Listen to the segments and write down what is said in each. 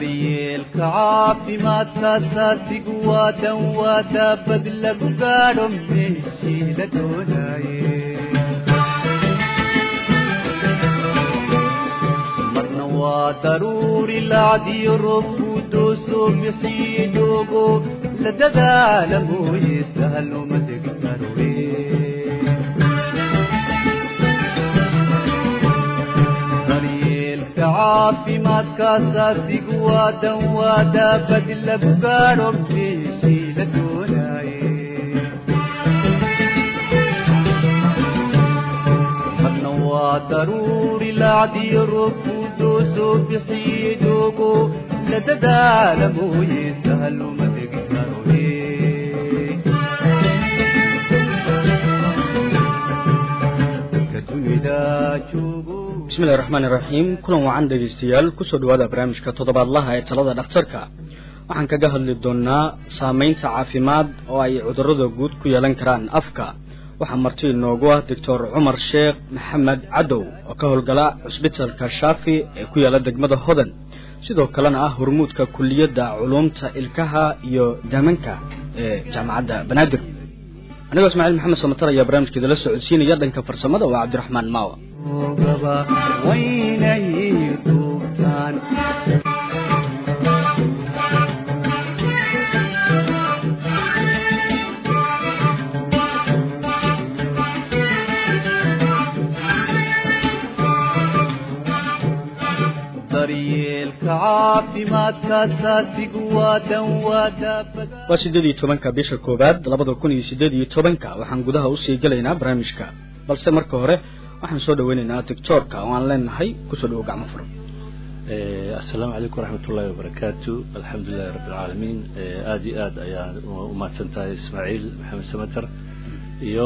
daryeelka caafimaadka asaasigu waa dan waa daabad lagu gaadho meeshii la doonaye marna waa daruuri lacdiyo roobku doosoo bixiye doogo la dadaala mooye sahaluma degi karoe daryeelka caafimaadka asaasigu waa dan waa daabad lagu gaadho meeshii la doonaye marna waa daruuri lacdiyo roobku doosoo bixiye doogo la dadaala mooye sahaluma degi karoe dadka dunida joogo bismillahi raxmaani raxiim kulan wacan dhegaystayaal kusoo dhawaada barnaamijka toddobaadlaha ee talada dhakhtarka waxaan kaga hadli doonaa saameynta caafimaad oo ay cudurrada guud ku yeelan karaan afka waxaa marti inoogu ah doctor cumar sheekh maxamed cadow oo ka howlgala cusbitalka shaafi ee ku yaala degmada hodan sidoo kalena ah hormuudka kuliyadda culuumta ilkaha iyo daamanka ee jaamacadda banaadir anigoo ismaaciil maxamed samatar ayaa barnaamijkeeda la socodsiinaya dhanka farsamada waa cabdiraxmaan maawa gaba waynay duubtaan daryeelka caafimaadka asaasigu waa dan waa daabad waa siddeed iyo tobanka bisha koowaad labada kun iyo siddeed iyo tobanka waxaan gudaha usii gelaynaa barnaamijka balse marka hore waxaan soo dhaweynaynaa doctoorka oo aan leenahay kusoo dhawo gacmo furan asalaamu calaykum waraxmat ullahi wabarakaatu alxamdulilahi rabbi alcaalamiin aada iyo aad ayaan umahadsan tahay ismaaciil maxamed samater iyo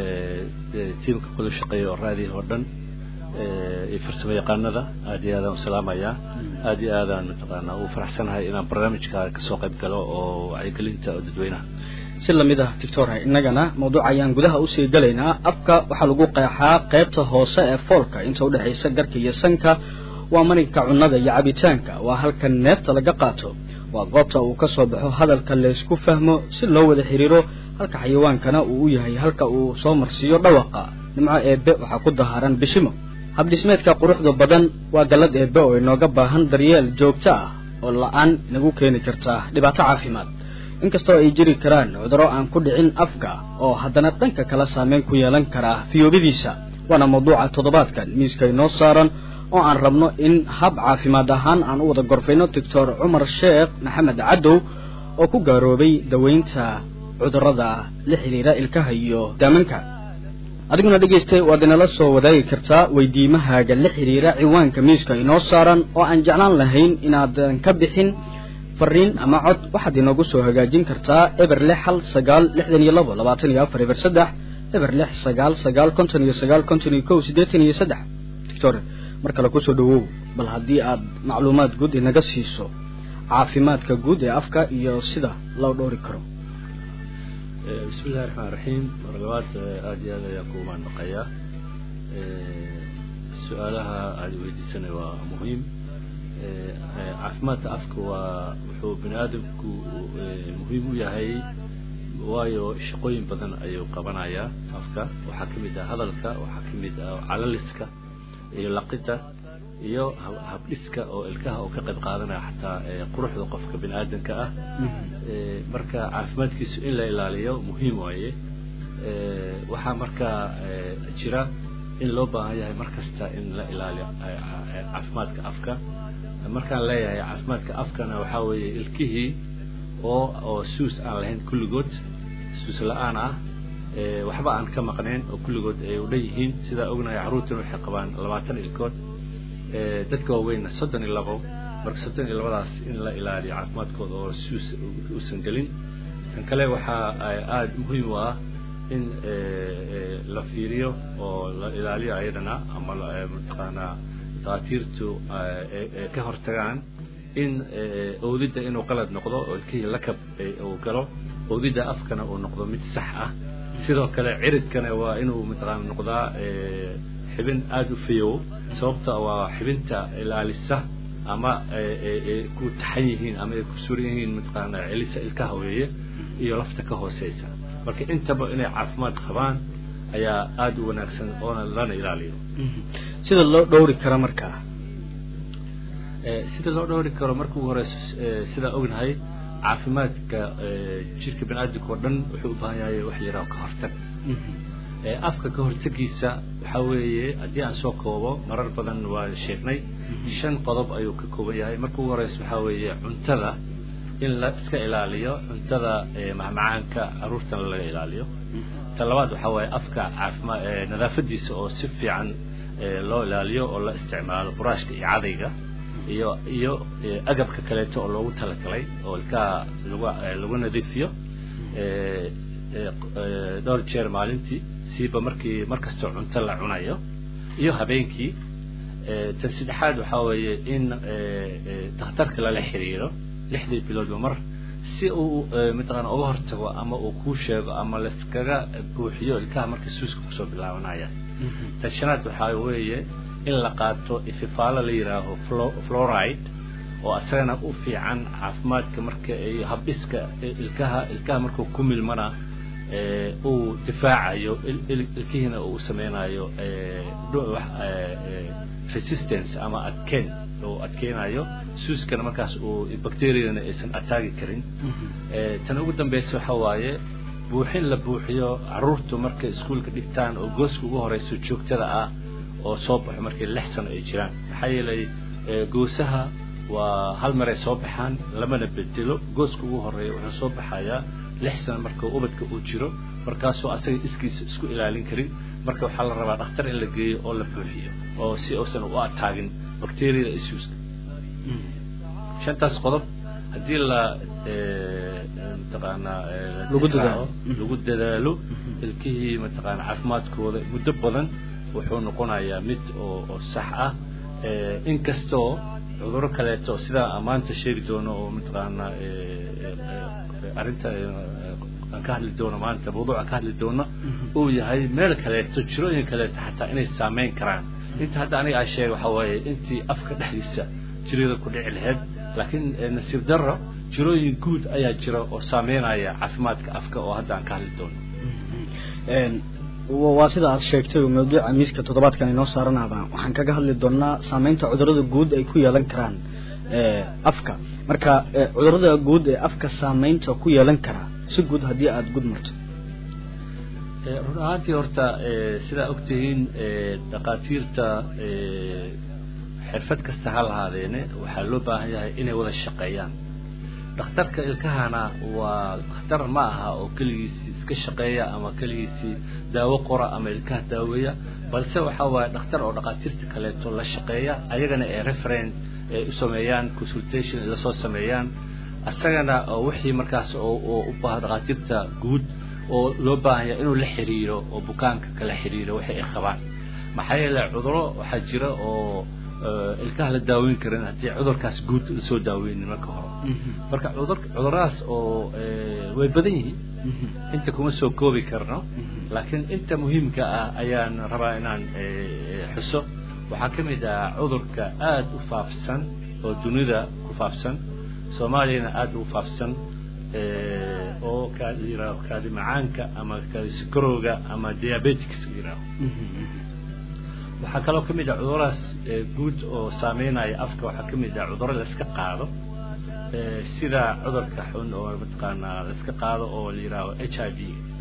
tiimka kula shaqeeya oo raadiya oo dhan iyo farsamo yaqaanada aada iyo aadaan usalaamayaa aada iyo aadaan mataqaanaa u faraxsanahay inaan barnaamijka kasoo qayb galo oo wacyigelinta oo dadweynaha si lamid ah doctor innagana mawduuc ayaan gudaha usii gelaynaa afka waxaa lagu qeexaa qaybta hoose ee foolka inta udhexaysa garka iyo sanka waa marinka cunnada iyo cabitaanka waa halka neefta laga qaato waa goobta uu ka soo baxo hadalka laysku fahmo si loo wada xiriiro halka xayawaankana uu u yahay halka uu soo marsiiyo dhawaqa nimco eebbe waxaa ku dahaaran bishimo habdhismeedka quruxda badan waa gallad eebbe oo inooga baahan daryeel joogto ah oo la-aan inagu keeni karta dhibaato caafimaad inkastoo ay jiri karaan cudurro aan ku dhicin afka oo haddana dhanka kala saameyn ku yeelan karaa fiyoobadiisa waana mawduuca toddobaadkan miiska inoo saaran oo aan rabno in hab caafimaad ahaan aan u wada gorfayno doctor cumar sheekh maxamed cadow oo ku gaaroobay daweynta cudurrada la xidhiira ilkaha iyo daamanka adiguna dhegaystay waad inala soo wadaagi kartaa weydiimahaaga la xidhiira ciwaanka miiska inoo saaran oo aan jeclaan lahayn inaadan ka bixin fariin ama cod waxaad inoogu soo hagaajin kartaa eber lix hal sagaal lixdan iyo labo labaatan iyo afar eber saddex eber lix sagaal sagaal konton iyo sagaal konton iyo kow siddeetan iyo saddex doctor mar kale kusoo dhawow bal haddii aad macluumaad guud inaga siiso caafimaadka guud ee afka iyo sida loo dhowri karo bismi illahi raxmaan raxiim mar labaad aada iyo aad ayaan ku maandaqayaa su-aalaha aada weydiisanay waa muhiim caafimaadka afka waa wuxuu bini aadamku muhiim u yahay waayo shaqooyin badan ayuu qabanayaa afka waxaa ka mid ah hadalka waxaa ka mid ah calaliska iyo laqida iyo habdhiska oo ilkaha oo ka qayb qaadanaya xataa quruxda qofka bini aadamka ah marka caafimaadkiisu in la ilaaliyo muhiim waaye waxaa markaa jira in loo baahan yahay mar kasta in la ilaaliyo caafimaadka afka markaan leeyahay caafimaadka afkana waxaa weeye ilkihii oo oo suus aan lahayn kulligood suus la-aan ah waxba aan ka maqnayn oo kulligood ay u dhan yihiin sidaa ognahay carruurtan waxay qabaan labaatan ilkood dadka waaweynna soddon iyo labo marka soddon iyo labadaas in la ilaaliyo caafimaadkooda oo suus uusan gelin kan kale waxaa aada muhiim u ah in la fiiriyo oo la ilaaliyo ayadana ama mataqaanaa dakaatiirtu ka hortagaan in owdidda inuu qalad noqdo oo ilkihii lakab uu galo owdidda afkana uu noqdo mid sax ah sidoo kale ciridkana waa inuu mataqaana noqdaa xibin aada u fayow sababta waa xibinta ilaalisa ama ku taxan yihiin ama ay ku suran yihiin mataqaana celisa ilkaha weeye iyo lafta ka hooseysa marka intaba inay caafimaad qabaan ayaa aada u wanaagsan oona lana ilaaliyo sida loo dhowri karo markaa sida loo dhowri karo marka ugu horeyso sidaa ognahay caafimaadka jirka bani aadamka oo dhan wuxuu u baahan yahay wax la yidhaho ka hortag afka ka hortagiisa waxaa weeye haddii aan soo koobo marar badan waa sheegnay shan qodob ayuu ka kooban yahay marka ugu horeysa waxaa weeye cuntada in la iska ilaaliyo cuntada macmacaanka caruurtana laga ilaaliyo ta labaad waxaa waaye afka caafima nadaafadiisa oo si fiican loo ilaaliyo oo la isticmaalo buraashka iyo cadayga iyo iyo agabka kaleeto oo loogu talagalay oo ilkaha lagu lagu nadiifiyo dhowr jeer maalintii siiba markii markastoo cunto la cunayo iyo habeenkii tan saddexaad waxaa weeye in dakhtarka lala xiriiro lixdii biloodba mar si uu mataqaana uga hortago ama uu kuu sheego ama laskaga buuxiyo ilkaha marka suuska kusoo bilaabanaya tan shanaad waxaa weeye in la qaato ififaalo la yidhaaho floride oo asagana u fiican caafimaadka marka iyo habdhiska ilkaha ilkaha markuu ku milmana uu difaacayo ilkihiina uu sameynayo resistance ama adkeen uu adkeenayo suuskana markaas uu bacteriadana aysan ataagi karin tan ugu dambeysa waxa waaye buuxin la buuxiyo caruurtu markay iskuolka dhigtaan oo gooska ugu horeyso joogtada ah oo soo baxo markay lix sano ay jiraan maxaa yeelay goosaha waa hal maray soo baxaan lamana bedelo gooska ugu horeeya wuxuu soo baxayaa lix sano marka ubadka uu jiro markaasoo asaga iskiisa isku ilaalin karin marka waxaa la rabaa dhakhtar in la geeyo oo la buuxiyo oo si uusan u ataagin bacteriada isuuska shantaas qodob haddii la mataqaanaa Lagu dadaalo. lagu dadaalo ilkihii mataqaana caafimaadkooda muddo badan wuxuu noqonayaa mid oo oo sax ah inkastoo cudurro kaleeto sidaa maanta sheegi doono oo mataqaana arrinta aan ka hadli doono maanta mawduuca ka hadli doono uu yahay meel kaleeto jirooyin kaleeto xataa inay saameyn karaan inta hadda aniga aa sheegay waxaa waaye intii afka dhexdiisa jirada ku dhici lahayd laakiin nasiib darro jirooyin guud ayaa jira oo saameynaya caafimaadka afka oo hadda aan ka hadli doono waa sida aad sheegtay mawduuca miiska toddobaadkan inoo saaranaba waxaan kaga hadli doonaa saameynta cudurrada guud ay ku yeelan karaan afka marka cudurrada guud ee afka saameynta ku yeelan karaa si guud haddii aada gud marto run ahaantii horta sidaa ogtihiin dhakhaatiirta xirfad kasta ha lahaadeene waxaa loo baahan yahay inay wada shaqeeyaan dhakhtarka ilkahana waa dhakhtar ma aha oo keligiisii iska shaqeeya ama keligiisii daawo qora ama ilkaha daaweeya balse waxaa waaye dhakhtar oo dhakhaatiirta kaleeto la shaqeeya ayagana ee referent ay u sameeyaan consultation ay lasoo sameeyaan asagana oo wixii markaas oo oo u baaha dhakhaatiirta guud oo loo baahan yahay inuu la xiriiro oo bukaanka kala xiriiro wixii ay qabaan maxaa yeelay cuduro waxaa jira oo ilkaha la daaweyn karin haddii cudurkaas guud lasoo daaweynin marka hore marka cudur cuduradaas oo way badan yihiin inta kuma soo koobi karno laakiin inta muhiimka ah ayaan rabaa inaan xuso waxaa ka mid ah cudurka aada u faafsan oo dunida ku faafsan soomaaliyana aada ugu faafsan oo ka la yidhaaho kaadi macaanka ama kaadi sikarowga ama diabetics la yidhaaho waxaa kaloo ka mid ah cuduradaas guud oo saameynaya afka waxaa ka mid ah cudurro la iska qaado sida cudurka xun oo mataqaanaa la iska qaado oo la yidhaaho h i v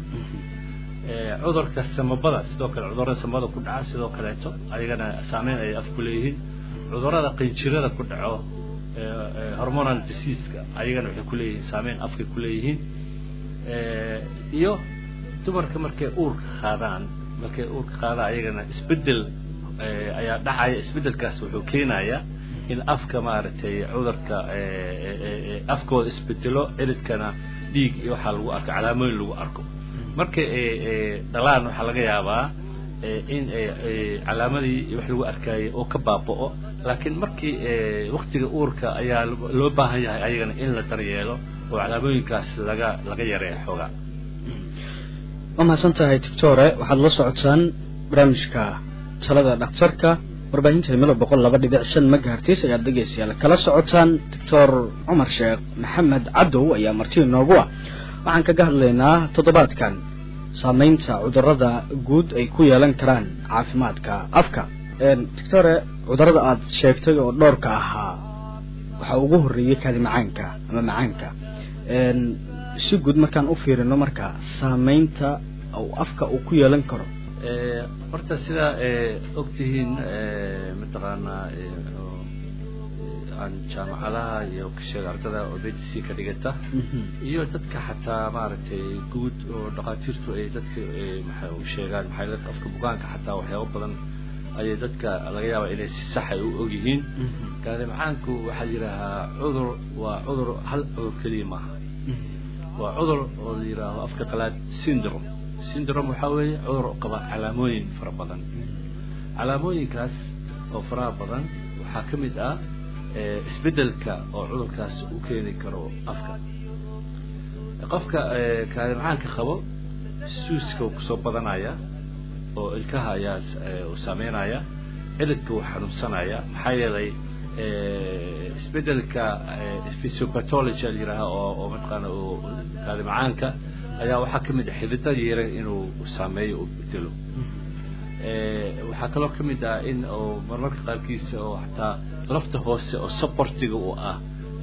cudurka samabada sidoo kale cudurrada samabada ku dhaca sidoo kaleeto ayagana saameyn ay af ku leeyihiin cudurrada qinjirada ku dhaco hormonal diseaska ayagana waxay ku leeyihiin saameyn afkay ku leeyihiin iyo dumarka markay uurka qaadaan markay uurka qaadaan ayagana isbedel ayaa dhacaya isbedelkaas wuxuu keenayaa in afka maaragtay cudurka afkooda isbedelo ciridkana dhiig iyo waxaa lagu arko calaamooyin lagu arko marka dhalaan waxaa laga yaabaa in calaamadii wax lagu arkayay oo ka baaba'o laakiin markii waktiga uurka ayaa loo baahan yahay ayagana in la daryeelo oo calaamooyinkaas laga laga yareeyo xoogaa waa mahadsan tahay doctore waxaad la socotaan barnaamijka talada dhakhtarka warbaahinta himilo boqol laba dhibic shan magahartiis ayaad dhegeystayaal kala socotaan doctor cumar sheekh maxamed cadow ayaa marti inoogu ah waxaan kaga hadlaynaa toddobaadkan saameynta cudurada guud ay ku yeelan karaan caafimaadka afka doctore cudurada aada sheegtay oo dhowrka ahaa waxaa ugu horreeyey kaadi macaanka ama macaanka si guud markaan u fiirino marka saameynta uu afka uu ku yeelan karo horta sidaa ogtihiin mataqaanaa aan jaamacadaha iyo kasheega ardada oo medc ka dhigata iyo dadka xataa maaragtay guud oo dhakhaatiirtu ay dadka maxay u sheegaan maxay dadka afka bukaanka xataa waxyaabo badan ayay dadka laga yaaba inay si sax ay u og yihiin kaadi macaanku waxaa yidhaahaa cudur waa cudur hal cudur keliya maaha waa cudur oo la yidhaaho afka qalaad syndrome syndrome waxaa weeye cudur qaba calaamooyin fara badan calaamooyinkaas oo faraha badan waxaa ka mid ah isbeddelka oo cudurkaas u keeni karo afka qofka kaadi macaanka qabo suuska uu kusoo badanaya oo ilkaha ayaa u saameynaya ciridka uu xanuunsanaya maxaa yeelay isbeddelka physiopathology la yidhaaha oo oo mataqaana oo kaadi macaanka ayaa waxaa ka mid ah xididada yara inuu saameeyo u bedelo waxaa kaloo ka mid ah in oo marmarka qaarkiisa oo xataa lafta hoose oo supportiga u ah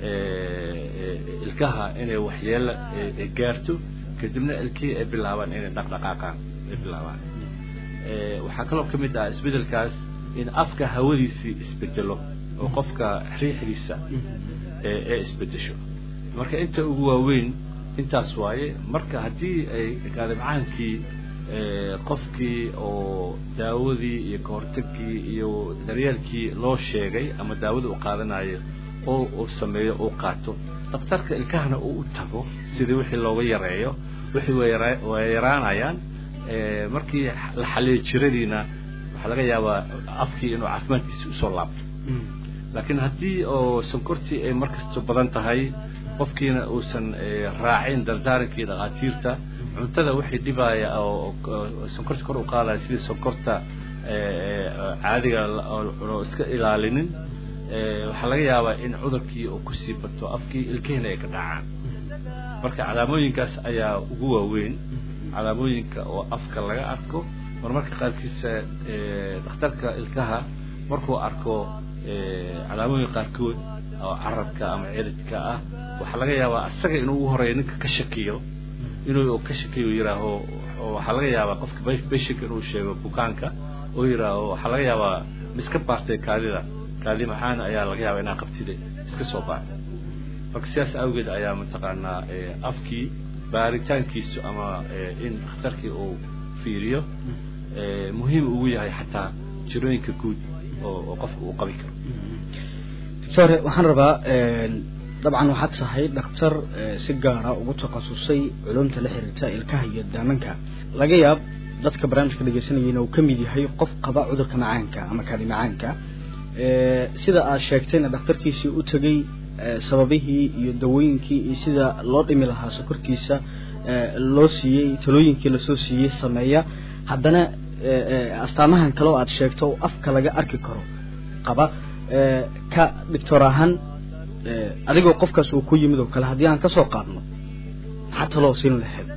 ilkaha inay waxyeelo gaarto kadibna ilkihii ay bilaabaan inay dhaqdhaqaaqaan ay bilaabaan waxaa kaloo ka mid ah isbeddelkaas in afka hawadiisii isbedelo oo qofka riixdiisa ee isbedesho marka inta ugu waaweyn intaas waaye marka haddii ay kaadi macaankii qofkii oo daawadii iyo kahortagkii iyo daryeelkii loo sheegay ama daawada uu qaadanayo oo uu sameeyo uu qaato daktarka ilkahana uu u tago sidii wixii looga yareeyo wixii way yaraanayaan markii la xaliyo jiradiina waxaa laga yaabaa afkii inuu caafimaadkiisi usoo laabto laakiin haddii oo sonkortii ay markasta badan tahay qofkiina uusan raacin dardaarankii dhakhaatiirta cuntada waxay dhibaya oo sonkorta kor u qaadaya sidii sonkorta caadiga oo iska ilaalinin waxaa laga yaabaa in cudurkii uu kusii bato afkii ilkihina ay ka dhacaan marka calaamooyinkaas ayaa ugu waaweyn calaamooyinka oo afka laga arko marmarka qaarkiisa dhakhtarka ilkaha markuu arko calaamooyin qaarkood oo carabka ama ciridka ah waxaa laga yaabaa isaga inuu ugu horeeya ninka ka shakiyo inuu ka shakiyo yihaaho waxaa laga yaabaa qofka beshika inuu sheego bukaanka oo yihaaho waxaa laga yaabaa ma iska baartay kaadida kaadi maxaan ayaa laga yaabaa inaa qabtida iska soo baarta marka sidaas awgeed ayaa mataqaanaa afkii baaritaankiisu ama in dhakhtarkii uu fiiriyo muhiim ugu yahay xataa jirooyinka guud oo qofka uu qabi karo doctore waxaan rabaa dabcan waxaad tahay dhakhtar si gaara ugu takhasusay culumta la xiriirta ilkaha iyo daamanka laga yaab dadka barnaamijka dhegeysanayeen uu ka mid yahay qof qaba cudurka macaanka ama kaadi macaanka sida aad sheegtayna dhakhtarkiisii u tegey sababihii iyo dawooyinkii iyo sida loo dhimi lahaa sokortiisa loo siiyey talooyinkii lasoo siiyey sameeya haddana astaamahan kale oo aad sheegto oo afka laga arki karo qaba ka doctor ahaan adigoo qofkaas uu ku yimid oo kale haddii aan kasoo qaadno maxaa taloo siin lahayd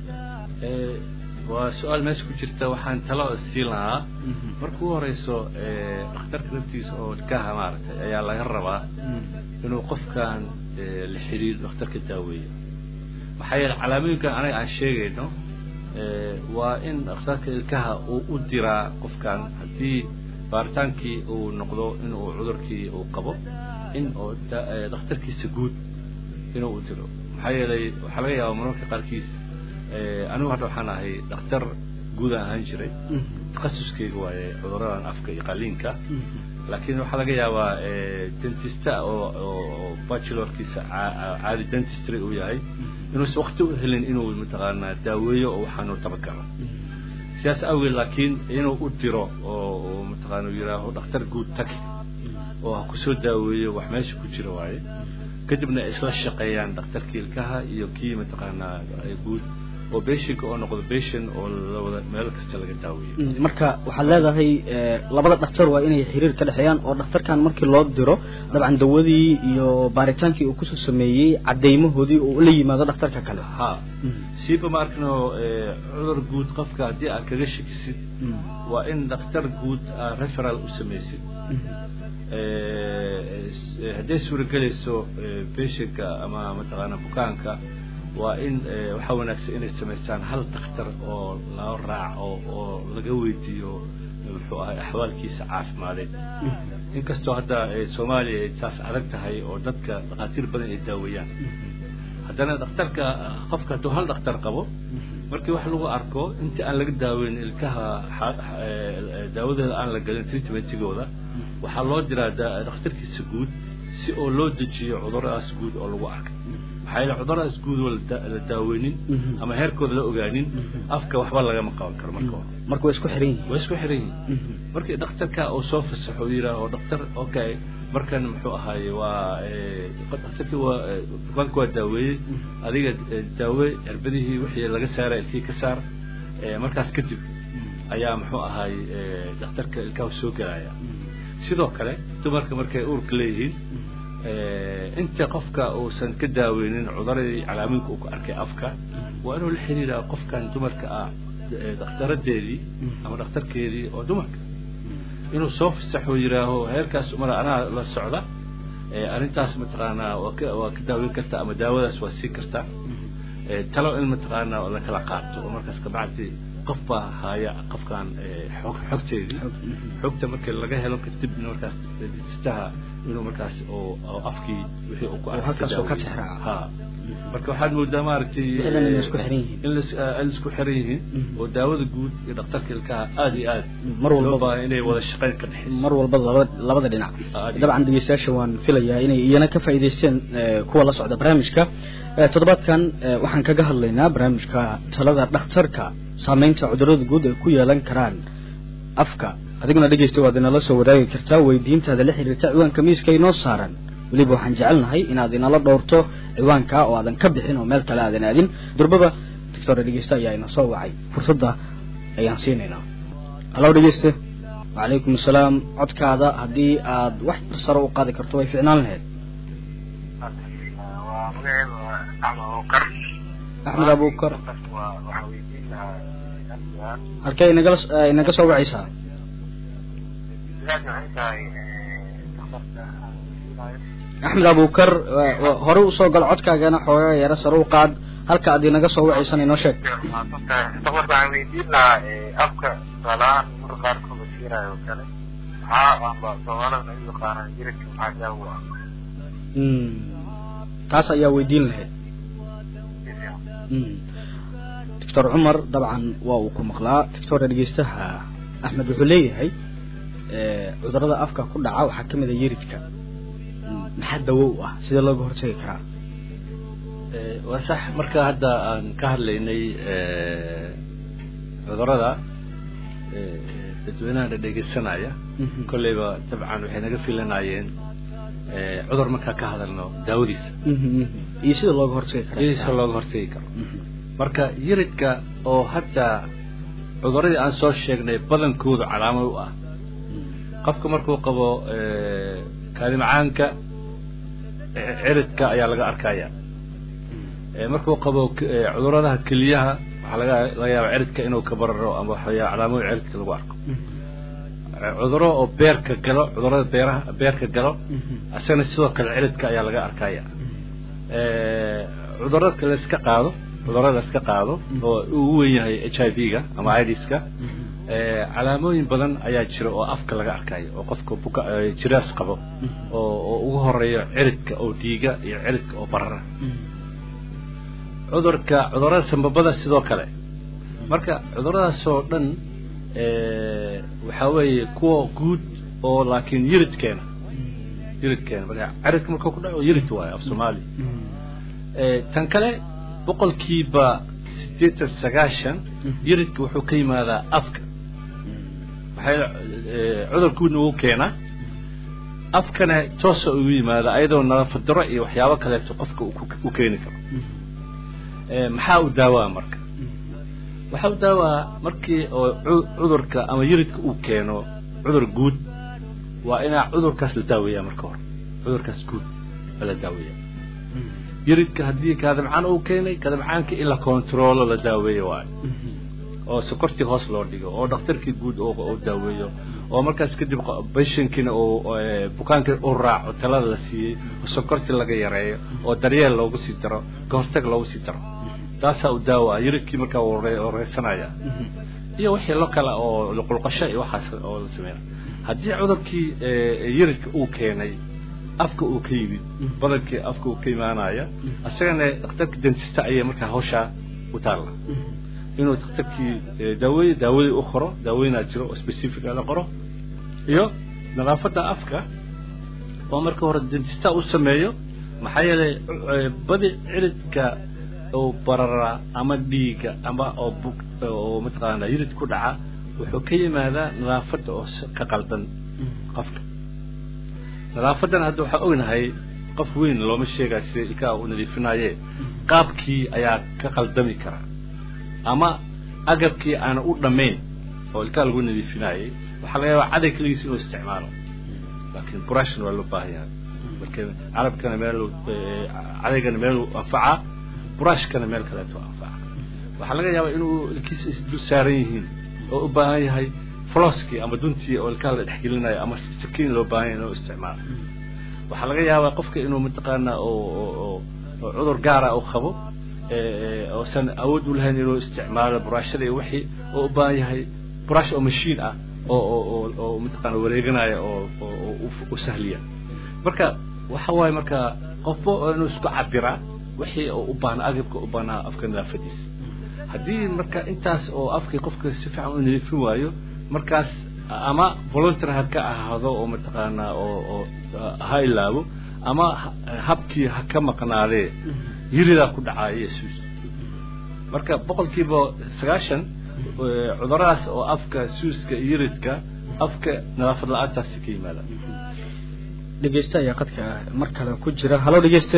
waa su-aal meesha ku jirta waxaan talo siin lahaa marka u horeyso dhakhtarka naftiisa oo ilkaha maaragtay ayaa laga rabaa inuu qofkan la xiriiro dhakhtarka daaweeyo maxaa yeele calaamooyinkan anaga aan sheegayno waa in dhakhtarka ilkaha uu u diraa qofkan haddii baaritaankii uu noqdo in uu cudurkii uu qabo in oo dhakhtarkiisa guud inuu u diro maxaa yeelay waxaa laga yaabaa mararka qaarkiis anigu hadda waxaan ahay dhakhtar guud aan ahaan jiray takhasuskeyga waaye cuduradan afka iyo qaliinka laakiin waxaa laga yaabaa dentista oo oo bachelorkiisa caadi dentistry uu yahay inuusan wakti u helin inuu mataqaanaa daaweeyo oo waxaanu taban karo sidaas awgeed laakiin inuu u diro oo mataqaana yidhaaho dhakhtar guud tag oo ha kusoo daaweeyo wax meesha ku jira waaye kadibna isla shaqeeyaan dhakhtarkii ilkaha iyo kii mataqaanaa guud oo beshinka oo noqdo beshin oo lawada meel kasta laga daaweeyo marka waxaad leedahay labada dhaktar waa inay xiriir ka dhexeeyaan oo dhakhtarkan markii loo diro dabcan dawadii iyo baaritaankii uu kusoo sameeyey cadeymahoodii uu la yimaado dhakhtarka kale ha siiba ma arkano cudur guud qofka haddii aad kaga shakisid waa in dhakhtar guud aad referal u samaysid hadday suuragelayso beshinka ama mataqaana bukaanka waa in waxaa wanaagsan inay samaystaan hal dhakhtar oo lao raaco oo laga weydiiyo muxuu ahay axwaalkiisa caafimadeed inkastoo hadda soomaaliya ay taas adag tahay oo dadka dhakhaatiir badan ay daaweeyaan haddana dhakhtarka qofka hadduu hal dhakhtar qabo markii wax lagu arko inta aan laga daaweyn ilkaha daawadeeda aan la gelin treatmentigooda waxaa loo diraa dhakhtarkiisa guud si oo loo dejiyo cuduradaas guud oo lagu arkay maxaa yeele cuduradaas guud oo la daaweynin ama heerkooda la ogaanin afka waxba lagama qaban karo marka hore marka way isku xiran yihin way isku xiran yihin markii dhakhtarka uu soo fasaxo yidhaaho dhakhtar okay markan muxuu ahaaye waa dhakhtarkii waa bukaanka waa daaweeyey adiga daawe cirbadihii wixii laga saara ilkii ka saar markaas kadib ayaa muxuu ahaaye dhakhtarka ilkaha soo gelaya sidoo kale dumarka markay uurka leeyihiin inta qofka uusan ka daaweynin cuduradii calaamooyinka uu ku arkay afka waa inuu la xiriiraa qofkan dumarka ah dhakhtaradeedii ama dhakhtarkeedii oo dumarka inuu soo fasaxo yidhaaho heerkaas umar anaa la socda arrintaas mataqaanaa waa ka waa ka daaweyn kartaa ama daawadaas waa siin kartaa talo in mataqaanaa la kala qaato oo markaas kabacdi qof baa haya qofkan xog xogteedii xogta markii laga helo kadib markaas istaha inuu markaas oo afkii wixii uu ku halkaas oo ka tixraaca ha marka waxaad moodaa maaragtay in isku xiran yihiin in la isku xiran yihiin oo daawada guud iyo dhakhtarka ilkaha aada iyo aad mar walba baa inay wada shaqayn ka dhexayso mar walba labada labada dhinac dabcan dhegeystayaasha waan filayaa inay iyana ka faa'iidaysteen kuwa la socda barnaamijka toddobaadkan waxaan kaga hadlaynaa barnaamijka talada dhakhtarka saameynta cudurrada guud ay ku yeelan karaan afka adiguna dhegeysta waad inala soo wadaagi kartaa weydiintaada la xiriirta ciwaanka miiska inoo saaran weliba waxaan jecelnahay inaad inala dhowrto ciwaanka oo aadan ka bixin oo meel kale aadan aadin durbaba doctora dhegeyste ayaa ina soo wacay fursadda ayaan siinaynaa hallo dhegeyste wacalaykum asalaam codkaada haddii aad wax barsaro u qaadi karto way ficnaan lahayd axmed abukar halkee inagala inaga soo wacaysaa axmed abukar hore usoo gal codkaagana xoogaa yaro sare u qaad halka aad inaga soo wacaysan inoo sheeg waxaan weydiin lahaa afka tusaalahaan marka qaarkood la siinayo kale maxaa amba soomaalida u yaqaanaan jiridka maxaa daawo ah taas ayaa weydiin lahayd doctor cumar dabcan waa uu ku maqlaa doctora dhegeystaha axmed wuxuu leeyahay cudurada afka ku dhaca waxaa kamid a yiridka maxaa dawo u ah sida looga hortagi karaa waa sax marka hadda aan ka hadlaynay cudurada dadweynaha dhegeysanaya kolleyba dabcan waxay naga filanayeen cudur markaa ka hadalno daawadiisa iyo sida looga hortagi kara iyo sida looga hortagi karo marka yiridka oo hataa cuduradii aan soo sheegnay badankooda calaamad u ah qofka markuu qabo kaalimacaanka ciridka ayaa laga arkaya markuu qabo cuduradaha keliyaha waxaa laga laga yaaba ciridka inuu ka bararo ama waxayaa calaamooyin ciridka lagu arko cuduro oo beerka galo cudurada beeraha beerka galo isagana sidoo kale ciridka ayaa laga arkaya cudurada la iska qaado cudurada la iska qaado oo ugu wen yahay h i v ga ama idiska calaamooyin badan ayaa jira oo afka laga arkayo oo qofka buka jiraas qabo oo oo ugu horeeyo ciridka oo dhiiga iyo ciridka oo barara cudurka cudurada sambabada sidoo kale marka cuduradaasoo dhan waxaa weeye kuwa guud oo laakiin yiridkeena yiridkeena marka ciridka markuu ku dhaco yirid waayo af soomaali tan kale boqolkiiba sideetan sagaashan yiridka wuxuu ka yimaadaa afka maxay cudur guudna wuu keenaa afkana toosa ugu yimaada ayadoo nadaafad daro iyo waxyaabo kaleeto qofka u keeni karo maxaa u daawaa marka waxa u daawaa markii oo cu- cudurka ama yiridka uu keeno cudur guud waa inaa cudurkaas la daaweeyaa marka hore cudurkaas guud waa la daaweeyaa yiridka haddii kaadamcaan uu keenay kaadamcaanka in la controlo la daaweeyo waayo oo sokortii hoos loo dhigo oo dhakhtarkii guud oo oo daaweeyo oo markaas kadib qo- patientkiina uu ee, bukaankii u raaco talada la siiyey oo sokortii laga yareeyo oo daryeel loogu sii daro ka hortag loogu sii daro taasaa u daawa ah yiridkii markaa uu re- uu reysanaya iyo wixii lo kale oo luqulqasho iyo waxaas oo la sameynaya haddii cudurkii ee, yiridka uu keenay afka uu ka yimid badankii afka uu ka imaanaya isagana dhakhtarka dentista ayay markaa hawshaa u taalla inuu dhakhtarkii ee, daaweeye daawadii u qoro daaweynaa jiro oo specific la qoro iyo nadaafadda afka oo marka hore dentista u sameeyo maxaa yeelay ee, badi ciridka oo barara ama dhiiga ama oo bug oo mataqaana yirid ku dhaca wuxuu ka yimaadaa nadaafadda oo si- ka qaldan qofka nadaafadan hadda waxaa ognahay qof weyn looma sheegayo sida ilkaha u nadiifinaye qaabkii ayaa ka qaldami kara ama agabkii aana u dhammayn oo ilkaha lagu nadiifinayay waxaa laga yaabaa caday keligiis inuu isticmaalo laakiin brushna waa loo baahan yahay marka carabkana meel cadaygana meeluu anfacaa brushkana meel kaleeto anfaca waxaa laga yaabaa inuu ilkiisa isdul saaran yihiin oo u baahan yahay flosskii ama duntii oo ilkaha la dhexgelinayo ama sakiin loo baahan yahay inuu isticmaalo waxaa laga yaabaa qofka inuu mataqaana oo oo oo oo cudur gaara uu qabo ee oosan awood u lahayn inuu isticmaalo buraashada iyo wixii oo u baahan yahay burash oo machine ah oo oo oo oo mataqaana wareeganaya oo oo oo u- u sahliya marka waxa waaye marka qofba oo inuu isku cabiraa wixii oo u baahnaa agabka u baahnaa afka nadaafadiisa haddii marka intaas oo afkii qofka si fiican u nadiifin waayo markaas ama volunteer ha ka ahaado oo mataqaanaa oo oo ha ilaabo ama ha- habkii ha ka maqnaadee yiridaa ku dhacaya yesus marka boqolkiiba sagaashan ee, cuduradaas oo afka suuska iyo yiridka afka nadaafad la-aantaasi ka yimaada dhegeyste ayaa qadka mar kale ku jira halo dhegeyste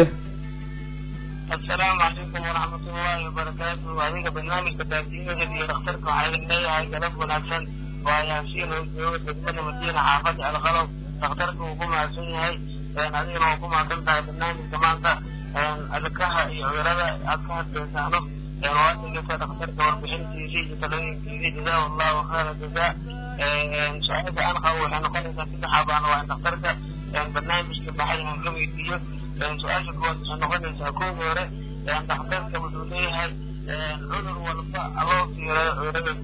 السلام عليكم ورحمة الله وبركاته وعليك برنامج تبادين الذي يخترق على الليل قلب ونفسن وياسين وجود بدمنا مدينة حافظ على غلط تخترق وقوم عسين هاي لأن هذه وقوم عسين على برنامج كمان ذا أذكرها يعرض أذكرها بإنسانه لأن وقت اللي تخترق وربحين تيجي تلوين تيجي جزاه الله خير الجزاء سؤال أنا قوي أنا قلت في حابة أنا وأن تخترق برنامج كبحر من قبل يديه su-aasha kuwaad waxay noqonaysaa kooda hore dhakhtarka wuxuu leeyahay cudur walba loo fiirayo cudurada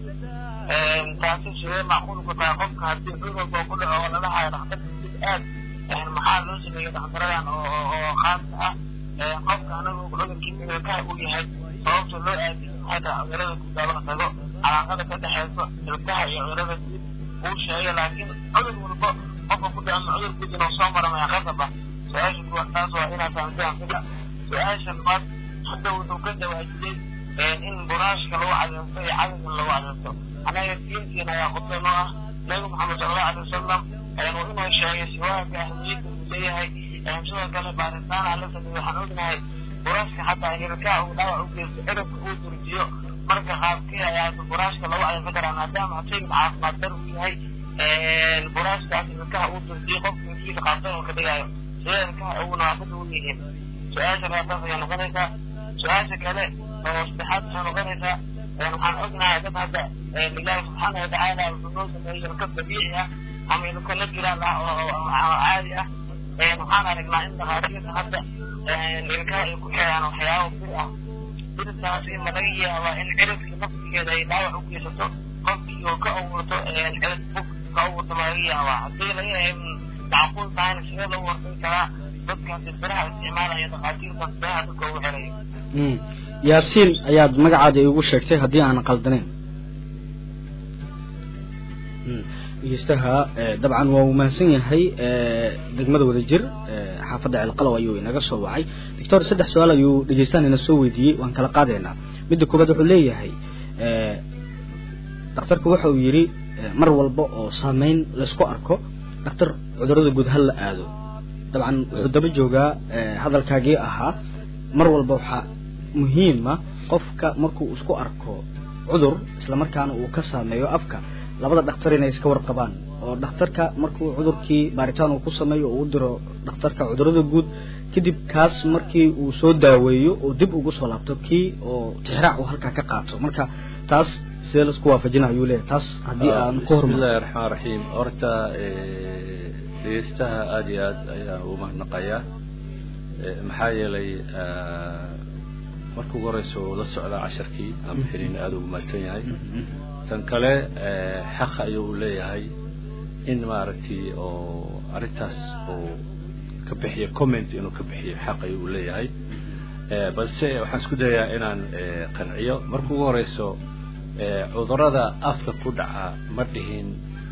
taasi sidee macquul ku tahay qofka haddii cudur walba ku dhaco oo lalahayo dhakhtarka guud aad maxaa loo sameeyey dhakhtaradan oo oo khaaska ah qofka anagu cudurkii ilkaha uu yahay sababta loo aadiyo maxay tahay cudurada guud loo tago calaaqada ka dhexeyso ilkaha iyo cudurada guud uu sheegay laakiin cudur walba qofka ku dhaco ma cudur guud inuu soo maro maya qasab ah su-aasha kuwa taas waa inaad fahamtaan fila su-aasha labaad hadda wuxuu ka jawaajiyey in buraashka lagu cadeysto iyo cadaygan lagu cadeysto anaga diintiina ayaa khudba noo ah nabi maxamed sallallahu alay wasalam waa inuu sheegay siwaaka ahmiyadda uu leeyahay sidoo kale baaritaan aan la sameeyey waxaan ognahay buraashka xataa hilkaa uu dhaawac u geysto cirabka uu durjiyo marka qaabkii ayaa buraashka lagu cadeysan karaa maadaama shaygan caafimaad dar uu yahay buraashkaas hilkaha uu durjiyo qofka inkiisa qaabsan uu ka dhigayo sideelkaha ugu nadaafada u yihiin su-aasha labaataas ayaa noqonaysaa su-aasha kale oo saddexaad waxay noqonaysaa waxaan ognahay dad hadda ilaahi subxaana watacaala wuxuu noo sameeyey ilka dabiici ah ama ilka la jiraan ah oo oo caadi ah waxaan aragnaa in dhakhaatiirta hadda ilkaha ay ku xiraan waxyaabo bir ah birtaasi ma laga yaabaa in ciribkii naftigeeda ay dhaawac u geysato qofkii oo ka abuurto cirib bug ka abuurto ma laga yaabaa haddii laga yahay macquul tahayna sidee loo warsan karaa dadkaasi biraha isticmaalaya dhakhaatiirtaas biraha dadka ugu xirayo Mm. yaasiin ayaad magacaada iigu sheegtay haddii aanan qaldanayn Mm. dhegeystaha eh, dabcan waa uu mahadsan yahay eh, degmada wadajir eh, xaafadda ceelqalow ayuu inaga soo wacay doctor saddex su-aal ayuu dhegeystaan ina soo weydiiyey waan kala qaadaynaa midda koobaad wuxuu leeyahay eh, dhakhtarku waxa uu yidhi eh, mar walba oo saameyn laysku arko dhakhtar cudurada guud ha la aado dabcan wuxuu daba joogaa eh, hadalkaagii ahaa mar walba waxaa muhiima qofka markuu isku arko cudur islamarkaana uu ka saameeyo afka labada dhakhtar inay iska warqabaan oo dhakhtarka markuu cudurkii baaritaan uu ku sameeyo oo u diro dhakhtarka cudurada guud kadib kaas markii uu soo daaweeyo oo dib ugu soo laabto kii oo tixraac uu halkaa ka qaato marka taas sidee laisku waafajina ayuu leeyahay taas haddii aan ku hormar bismillahi raxmaan raxiim horta dhegeystaha aada iyo aad ayaan ugu mahadnaqayaa maxaa yeelay marka ugu horeysa uu la socdaa casharkii aan bixinin aada ugu mahadsan yahay tan kale xaq ayuu u leeyahay in maaragtay oo arrintaas uu ka bixiyo comment inuu ka bixiyo xaq ayuu u leeyahay balse waxaan isku dayaa inaan qanciyo marka ugu horeyso cudurada afka ku dhaca ma dhihin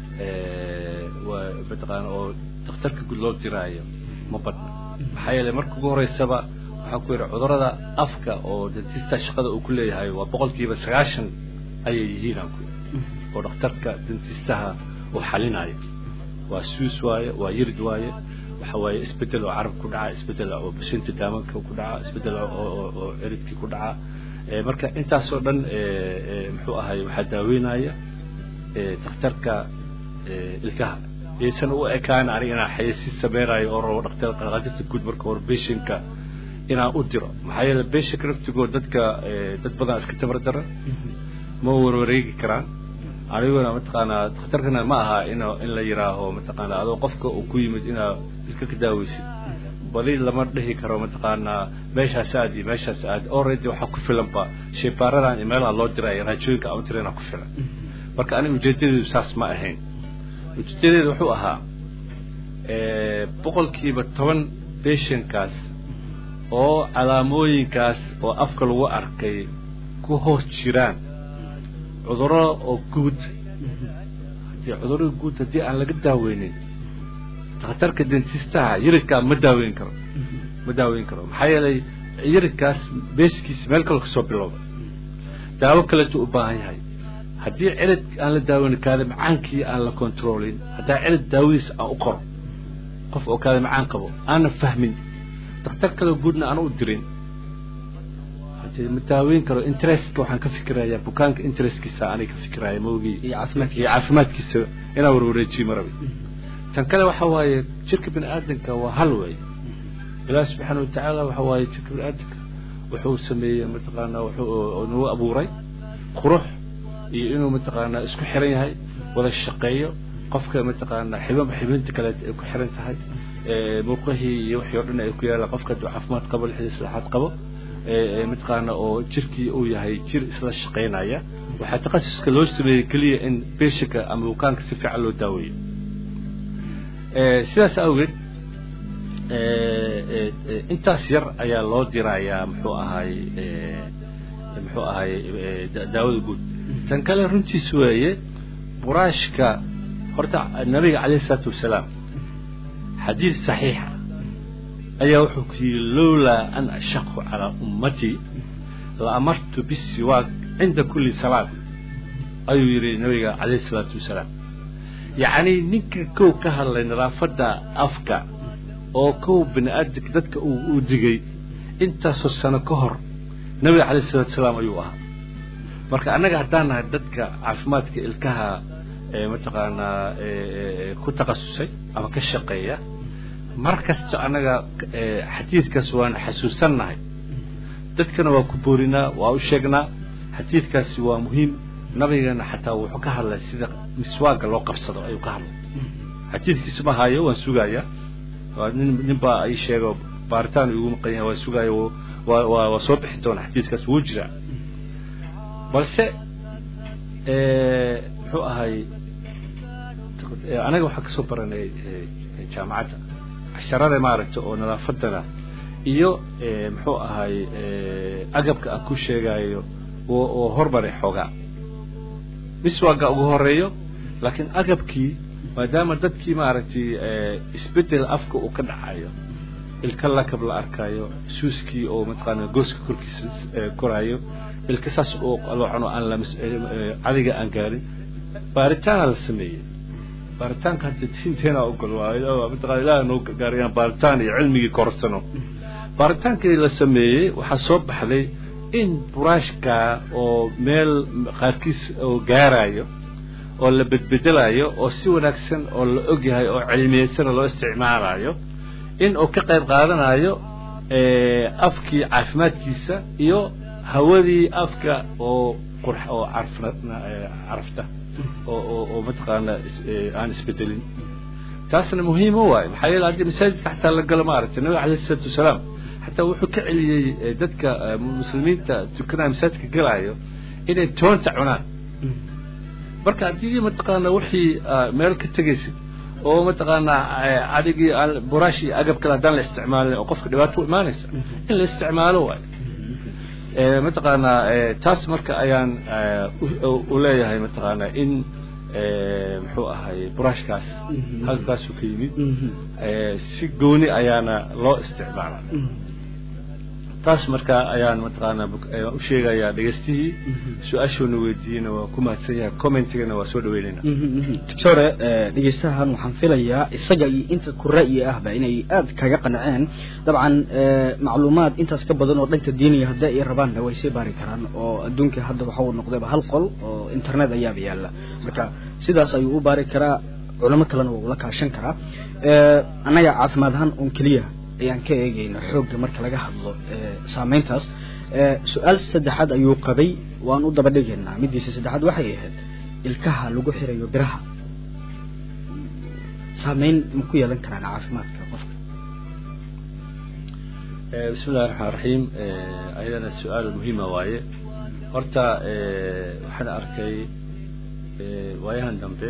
waa mataqaana oo dakhtarka guud loo diraayo ma badna maxaa yeelay marka ugu horeysaba waxaan ku yidhi cudurada afka oo dentista shaqada uu ku leeyahay waa boqolkiiba sagaashan ayay yihiin aan ku yidhi oo dhakhtarka dentistaha uu xalinayo waa suus waaye waa yirid waaye waxa waaye isbedel oo carab ku dhaca isbedel oo bashinta daamanka ku dhaca isbedel oo ciridkii ku dhaca marka intaasoo dhan muxuu ahay waxaa daaweynaya dakhtarka ilkaha yaysan u ekaan aniga inaan xayeysiis sameynayo oo rabo dhakhtar qaqaajirta guud marka hore beshinka inaan u diro maxaa yeele beshinka naftigoo dadka dad badan iska tabar dara ma warwareegi karaan aniguna mataqaanaa dakhtarkana ma aha in in la yiraaho mataqaanaa adoo qofka uu ku yimid inaa iska ka daaweysid bali lama dhihi karo mataqaanaa meeshaas aad iyo meeshaas aad already waxaa ku filanba shaybaaradan iyo meelaha loo diraya raajooyinka aan u tirana ku filan marka aniga ujeedadeedu saas ma ahayn ujeedadeedu wuxuu ahaa boqolkiiba toban beshankaas oo calaamooyinkaas oo afka lagu arkay ku hoos jiraan cuduro oo guud haddii cudurada guud haddii aan laga daaweynin dakhtarka dentistaha yiridkaa ma daaweyn karo ma daaweyn karo maxaa yeelay yiridkaas beeskiisa meel kale kasoo bilowda daawo kaleetu u baahan yahay haddii cirid aan la daaweynin kaada macaankii aan la controlin haddaa cirid daawadiis aan u qoro qof oo kaada macaan qabo aanan fahmin dakhtar kale guudna aan u dirin hadii ma daaweyn karo interestka waxaan ka fikirayaa bukaanka interestkiisa anay ka fikiraya maogii iyo caafimaadkiisa iyo caafimaadkiisa inaan warwareejiyo ma rabi tan kale waxa waaye jirka bini aadamka waa hal wey ilaahi subxaana watacaala waxa waaye jirka bini aadamka wuxuu sameeyey mataqaanaa wuxuu nagu abuuray qurux iyo inuu mataqaanaa isku xiran yahay wada shaqeeyo qofka mataqaanaa xibin xibinta kale ay ku xiran tahay murqahii iyo wixii oo dhan ay ku yaalaan qofka hadduu caafimaad qabo lixdii saddexaad qabo mataqaana oo jirkii uu yahay jir isla shaqaynaya waxaa takhasuska loo sameeyey keliya in beshinka ama bukaanka si fiican loo daaweeyo sidaas awgeed intaas yar ayaa loo dirayaa muxuu ahay muxuu ahay daawada guud tan kale runtiis weeye buraashka horta nabiga calayhi isalaatu wasalaam xadiid saxiixa ayaa wuxuu ku yidhi lowlaa an ashaqu calaa ummatii la amartu bisiwaak cinda kulli salaad ayuu yidhi nabiga calayhi isalaatu wasalaam yacni ninka kow ka hadlay nadaafadda afka oo kow bini aadamka dadka uu u digay intaasoo sano ka hor nabiga calayhi isalaatu wasalaam ayuu ahaa marka annaga haddaan nahay dadka caafimaadka ilkaha mataqaanaa ku takhasusay ama ka shaqeeya mar kasta annaga xadiidkaas waanu xasuusannahay dadkana waa ku boorinaa waa u sheegnaa xadiidkaasi waa muhiim nabigana xataa wuxuu ka hadlay sida miswaaga loo qabsado ayuu ka hadlay xadiidkiisa ma haayo waan sugaaya waa nin nin baa ay sheego baaritaan igu maqan yahay waan sugaaya waa waa waa soo bixi doona xadiidkaas wuu jiraa balse muxuu ahay anaga waxaan kasoo baranay jaamacadda casharada maaragta oo nadaafadana iyo muxuu ahay agabka aan ku sheegayo oo hormaray xoogaa miswaaga ugu horeeyo laakiin agabkii maadaama dadkii maaragtay isbedel afka uu ka dhacayo ilka lakab la arkayo suuskii oo mataqaana gooska korkiisa koraayo ilka saas oo qaloocan aan la cadiga aan gaarin baaritaana la sameeyey baaritaanka hadda diinteena ogol waa mataqana ilaah noo gaarayaan baaritaan iyo cilmigii korsano baaritaankii la sameeyey waxaa soo baxday in buraashka oo meel qaarkiis oo gaarayo oo la bedbedelayo oo si wanaagsan oo la ogyahay oo cilmiyeysan loo isticmaalayo in uu ka qayb qaadanayo afkii caafimaadkiisa iyo hawadii afka oo qurx oo carfa carafta oo oo oo mataqaana aan isbedelin taasna muhiim u waayo maxaa yeele haddii masaajidka xataa la galo maaragtay nabiga alayhi isalaatu wasalaam xataa wuxuu ka celiyey dadka muslimiinta tukanaya masaajidka galaayo inay toonta cunaan marka haddii mataqaana wixii meel ka tegaysid oo mataqaanaa adigii aan buraash iyo agab kale haddaan la isticmaalin oo qofka dhibaato u imaanaysa in la isticmaalo waayo mataqaanaa taas marka ayaan u leeyahay mataqaanaa in muxuu ahay buraashkaas halkaasuu ka yimid si gooni ayaana loo isticmaala taas marka ayaan mataqaanaa u sheegayaa dhegeystihii su-aashoona weydiiyena waa ku mahadsan yahay commentigana waa soo dhaweynayna doctore dhegeystahan waxaan filayaa isaga iyo inta ku ra'yi ahba inay aad kaga qanceen dabcan macluumaad intaas ka badan oo dhanka diiniga haddii ay rabaanna way sii baari karaan oo adduunka hadda waxa uu noqdayba hal qol oo internet ayaaba yaalla marka sidaas ayuu u baari karaa culamo kalena waa ula kaashan karaa annaga caafimaad ahaan un keliya ayaan ka eegayna xoogga marka laga hadlo saameyntaas su-aal saddexaad ayuu qabay waan u daba dhigaynaa middiisa saddexaad waxay ahayd ilkaha lagu xirayo biraha saameyn ma ku yeelan karaan caafimaadka qofka bismi illahi raxmaan raxiim ayadana su-aal muhiima waaye horta waxaan arkay waayahan dambe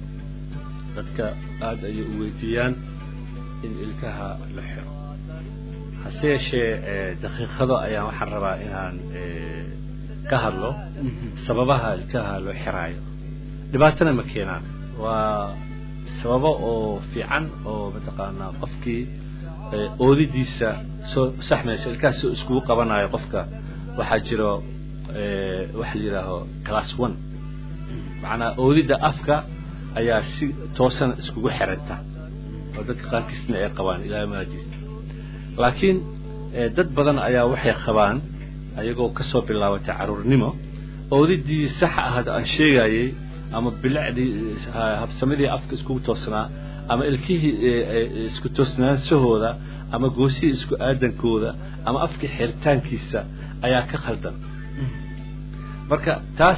dadka aada ayay u weydiiyaan in ilkaha la xiro hase yeeshee daqiiqado ayaan waxaan rabaa inaan ka hadlo sababaha ilkaha loo xiraayo dhibaatana ma keenaan waa sababo oo fiican oo mataqaanaa qofkii oodidiisa soo saxmaysa ilkaha soo iskugu qabanayo qofka waxaa jiro waxa la yidhaaho class one macnaa oodidda afka ayaa si toosan iskugu xiranta oo dadka qaarkiisna ay qabaan ilaa maadiis laakiin dad badan ayaa waxay qabaan ayagoo kasoo bilaabatay caruurnimo oodidii sax ahaad aan sheegayey ama bilicdii habsamadii afka iskugu toosnaa ama ilkihii isku toosnaanshahooda ama goosihii isku aadankooda ama afkii xiritaankiisa ayaa ka khaldan marka taas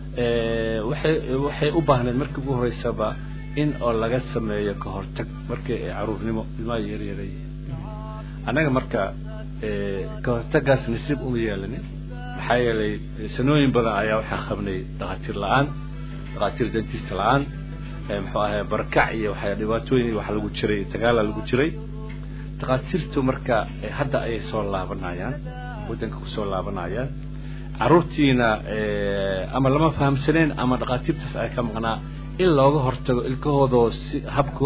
waxay waxay u baahneed markii ugu horeysaba in oo laga sameeyo ka hortag markii ay caruurnimo ilmaha yaryaray annaga marka ka hortagaas nasiib uma yeelanin maxaa yeelay sanooyin badan ayaa waxaa qabnay dhakhaatiir la-aan dhakhaatiir dentista la-aan muxuu ahay barakac iyo waxaa dhibaatooyin waxa lagu jiray dagaala lagu jiray dhakhaatiirtu marka hadda ayay soo laabanayaan waddanka kusoo laabanayaan caruurtiina ama lama fahamsaneen ama dhakhaatiirtaas ay ka maqnaa in looga hortago ilkahoodoo si habku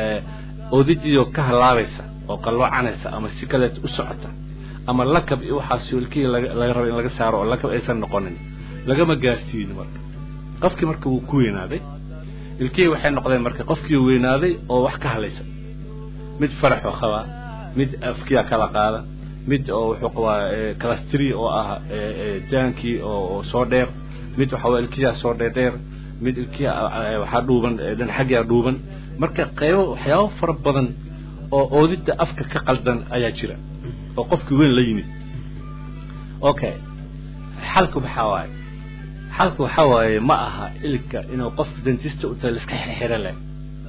oodidiyo ka halaabaysa oo qalloocanaysa ama si kaleet u socota ama lakab iyo waxaas ilkihii laga rabo in laga saaro oo lakab aysan noqonin lagama gaarsiinin marka qofkii marka wuu ku weynaaday ilkihii waxay noqdeen marka qofkii weynaaday oo wax ka halaysa mid faraxoo qabaa mid afkiya kala qaada mid oo wuxuu qabaa calastri oo ah jaankii oo soo dheer mid waxa waa ilkiyaa soo dheerdheer mid ilkiya waxaa dhuuban dhan xagyaa dhuuban marka qaybo waxyaabo fara badan oo oodidda afka ka qaldan ayaa jira oo qofkii weyn la yimid okay xalku maxaa waaye xalku waxaa waaye ma aha ilka inuu qof dentista u tahay liska xirxiro leh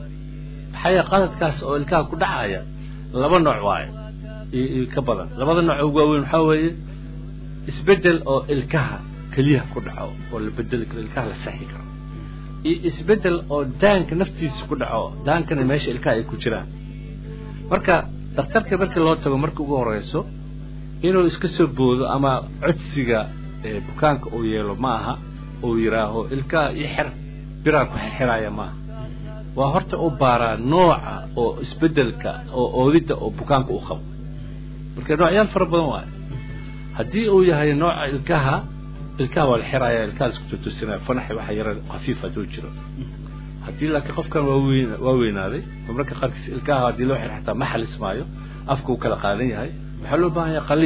maxaa yeele qaladkaas oo ilkaha ku dhacaya laba nooc waaye iyo ka badan labada nooc ugu waaweyn waxaa weeye isbeddel oo ilkaha keliyaha ku dhaco oo la bedeli karo ilkaha la saxi karo iyo isbeddel oo daanka naftiisa ku dhaco daankana meesha ilkaha ay ku jiraan marka dhakhtarka markii loo tago marka ugu horeyso inuu iska soo boodo ama codsiga bukaanka uu yeelo ma aha uu yidhaaho ilkaha io xer biraan ku xirxiraaya maaha waa horta u baaraa nooca oo isbeddelka oo oodidda oo bukaanka u qabo marka noocyaal fara badan waayo haddii uu yahay nooca ilkaha ilkaha waa la xiraaya ilkaha la isku tutusinaya fanaxi waxa yara khafiif hadduu jiro haddii laakiin qofkan waa weyn waa weynaaday oo marka qaarkiis ilkaha haddii loo xir xataa ma xalismaayo afka uu kala qaadan yahay waxaa loo baahan yahay qaliin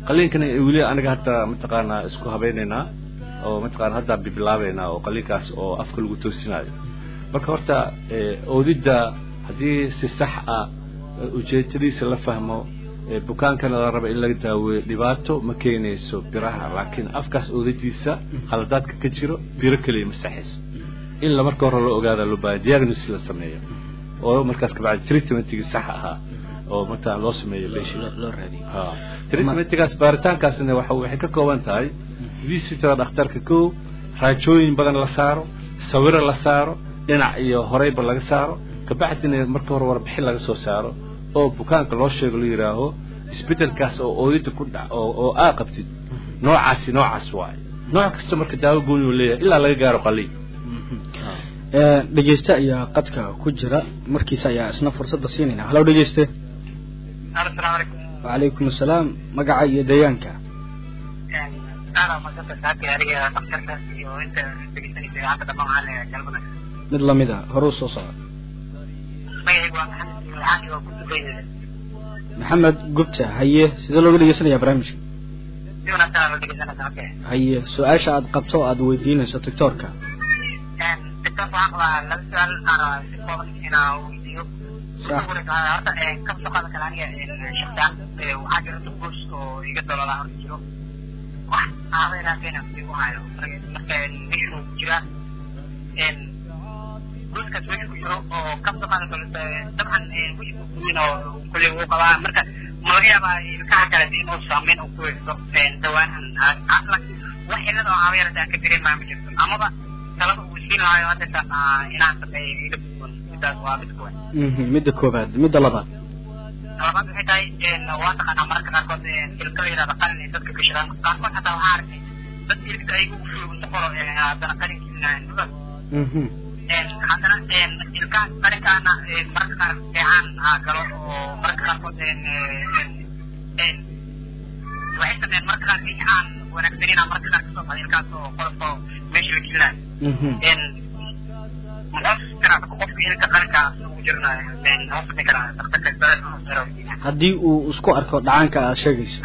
qaliinkana weli aniga hadda mataqaanaa isku habaynaynaa oo mataqaana hadda bibilaabaynaa oo qaliinkaas oo afka lagu toosinayo marka horta oodidda haddii si sax ah ujeedadiisa la fahmo bukaankana la raba in laga daaweeyo dhibaato ma keenayso biraha laakiin afkaas oodadiisa khaladaadka ka jiro biro keliya ma saxayso in la marka hore loo ogaada loo baahaya diagnosis la sameeyo oo markaas kabacdi treatmentigii sax ahaa oo mataa loo sameeyo loo raadiyo ha treatmentigaas baaritaankaasna waxa waxay ka kooban tahay visitora dhakhtarka kow raajooyin badan la saaro sawiro la saaro dhinac iyo horeyba laga saaro kabacdina marka hore warbixin laga soo saaro oo bukaanka loo sheego la yidhaaho isbedelkaas oo oodida ku dhac oo oo aa qabtid noocaasi noocaas waaye nooc kasta marka daawo gooni uu leeyahay ilaa laga gaaro qaliin dhegeyste ayaa qadka ku jira markiisa ayaa isna fursadda siinayna halow dhegeyste asalaamu calaykum wacalaykum asalaam magaca iyo deegaanka aana magsanta saaka adiga dhakhtarka iyo inta dhegeysanaysa idaacadda dhammaan waxaan leeyahay galmada mid lamid a horuu soo socda magacaygu waa maxamed ilxaani waa ku duqeynaya maxamed gubta haye sidee looga dhegeysanaya barnaamijka si wanaagsan aa loo dhegeysanaysa marka haye su-aasha aad qabto o aad weydiinayso doctoorka doctor waxaan qabaa laba su-aal aan si kooban inaa weydiiyo Sax. horta ka soo qaada kale aniga shaqsaan waxaa jira dubuus oo iga dolola horta jiro wax aabeeraakena igu hayo marka meeshu ku jira duuskaas meeshu ku jiro oo ka soo qaada kale dabcan wixii kuweyn oo kuley uu qabaa marka ma laga yaabaa ilkaha kale inuu saameyn uu ku yeesho dawaahan laakiin wax cilada oo aabeerada aan ka dareemaa ma jirto amaba talada uu siin lahayo hadda inaan sameeyo ila kuwan midaas waa mid kuwan Mhm, midda koobaad midda labaad labaad waxay tahay waa taqaanaa mararka qaarkood ilka la yidhahda qalin ay dadka gashadaan qaarkood xataa waxaa arkay dad ilka ay ugu fuugunta qoro haddana qalinkiina Mhm, haddana ilkaha qalinkaana mararka qaar fiican aa galo oo mararka qaarkood waxay sameeyaan mararka qaar wixii aan wanaagsanina mararka qaar kasoo baxda ilkaas oo qolofka meesha la gelinaayo mhm. qofka ilka qalinka ugu jirnayo hoosmi karaa daktarka haddii uu isku arko dhacaanka aad sheegayso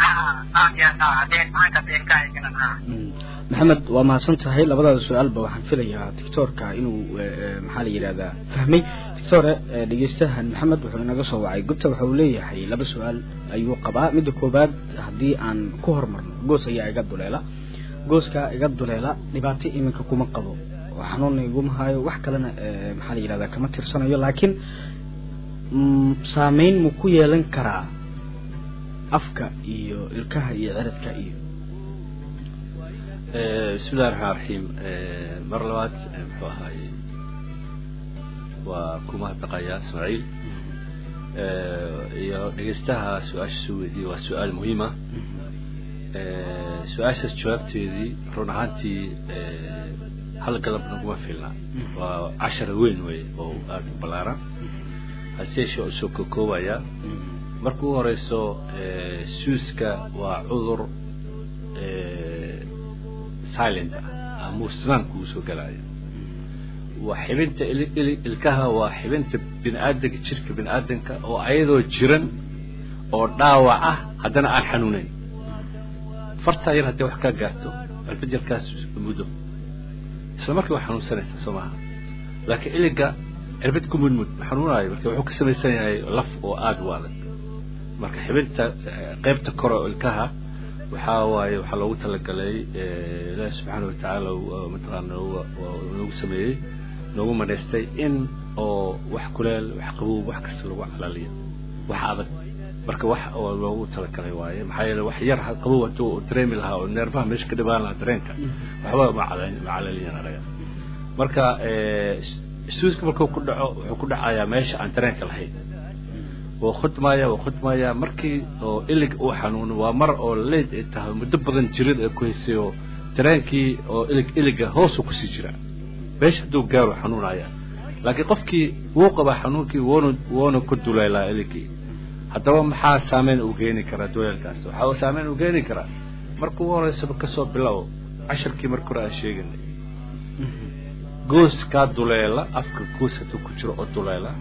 Mm. maxamed waa mahadsan tahay labadaada su-aalba waxaan filayaa doctoorka inuu eh, eh, maxaa la yidhahdaa fahmay doctore eh, dhegeystahan maxamed wuxuu inaga soo wacay gubta waxa uu leeyahay laba su-aal ayuu qabaa midda koobaad haddii aan ku hormarno goos ayaa iga duleela gooska iga duleela dhibaato iminka kuma qabo oo xanuunna iguma hayo wax kalena eh, maxaa la yidhahdaa kama tirsanayo laakiin mm, saameyn mu ku yeelan karaa afka iyo ilkaha iyo ciridka iyo bismi illahi raxmaan raxiim mar labaad muxuu ahaaye waa ku mahadnaqayaa ismaaciil iyo dhegeystaha su-aasha soo weydiiyey waa su-aal muhiim ah su-aashaas jawaabteedii run ahaantii hal galab naguma filna waa cashara weyn wey oo aada u ballaaran hase yeeshee usoo kokoobaya marka u horeyso suuska waa cudur silent ah amuursanaanku uu soo galaya waa xibinta il- il- ilkaha waa xibinta bini aadanka jirka bini aadanka oo ayadoo jiran oo dhaawac ah haddana aan xanuunayn fartaa yar haddii wax kaa gaarto albajarkaas muddo isla markii waa xanuunsanaysaa soo maaha laakiin iliga cirbad ku mudmud ma xanuunaayo marka wuxuu ka samaysan yahay laf oo aada u adag marka xibinta eh, qaybta kore oo ilkaha waxaa waaye waxaa loogu talagalay eh, ilaahi subxaana watacaala uu, mataqaana noogu- waa noogu sameeyey noogu manaystay in oo wax kuleel wax qabow wax kasta lagu calaliyo wax adag marka wax oo loogu talagalay waaye maxaa yeele wax yar ha- qabow hadduu uu dareemi lahaa oo neerfaha meesha ka dhibaan lahaa dareenka waxba ma cala- ma calaliyan anaga marka eh, suuska markuu ku dhaco wuxuu ku dhacayaa meesha aan dareenka lahayn wuu khudmaya wuu khudmaya markii oo ilig uu xanuuno waa mar oo leyd ay tahay muddo badan jirid ay ku haysay oo dareenkii oo ilig iliga hoosuu kusii jira meesha hadduu gaaro xanuunaya laakiin qofkii wuu qabaa xanuunkii wuuna wuuna ku duleelaa iligii haddaba maxaa saameyn uu keeni karaa duleelkaas waxaa uu saameyn uu keeni karaa marka ugu horeysaba kasoo bilow casharkii marka hore aan sheeganay goos kaa duleela afka goos hadduu ku jiro oo duleela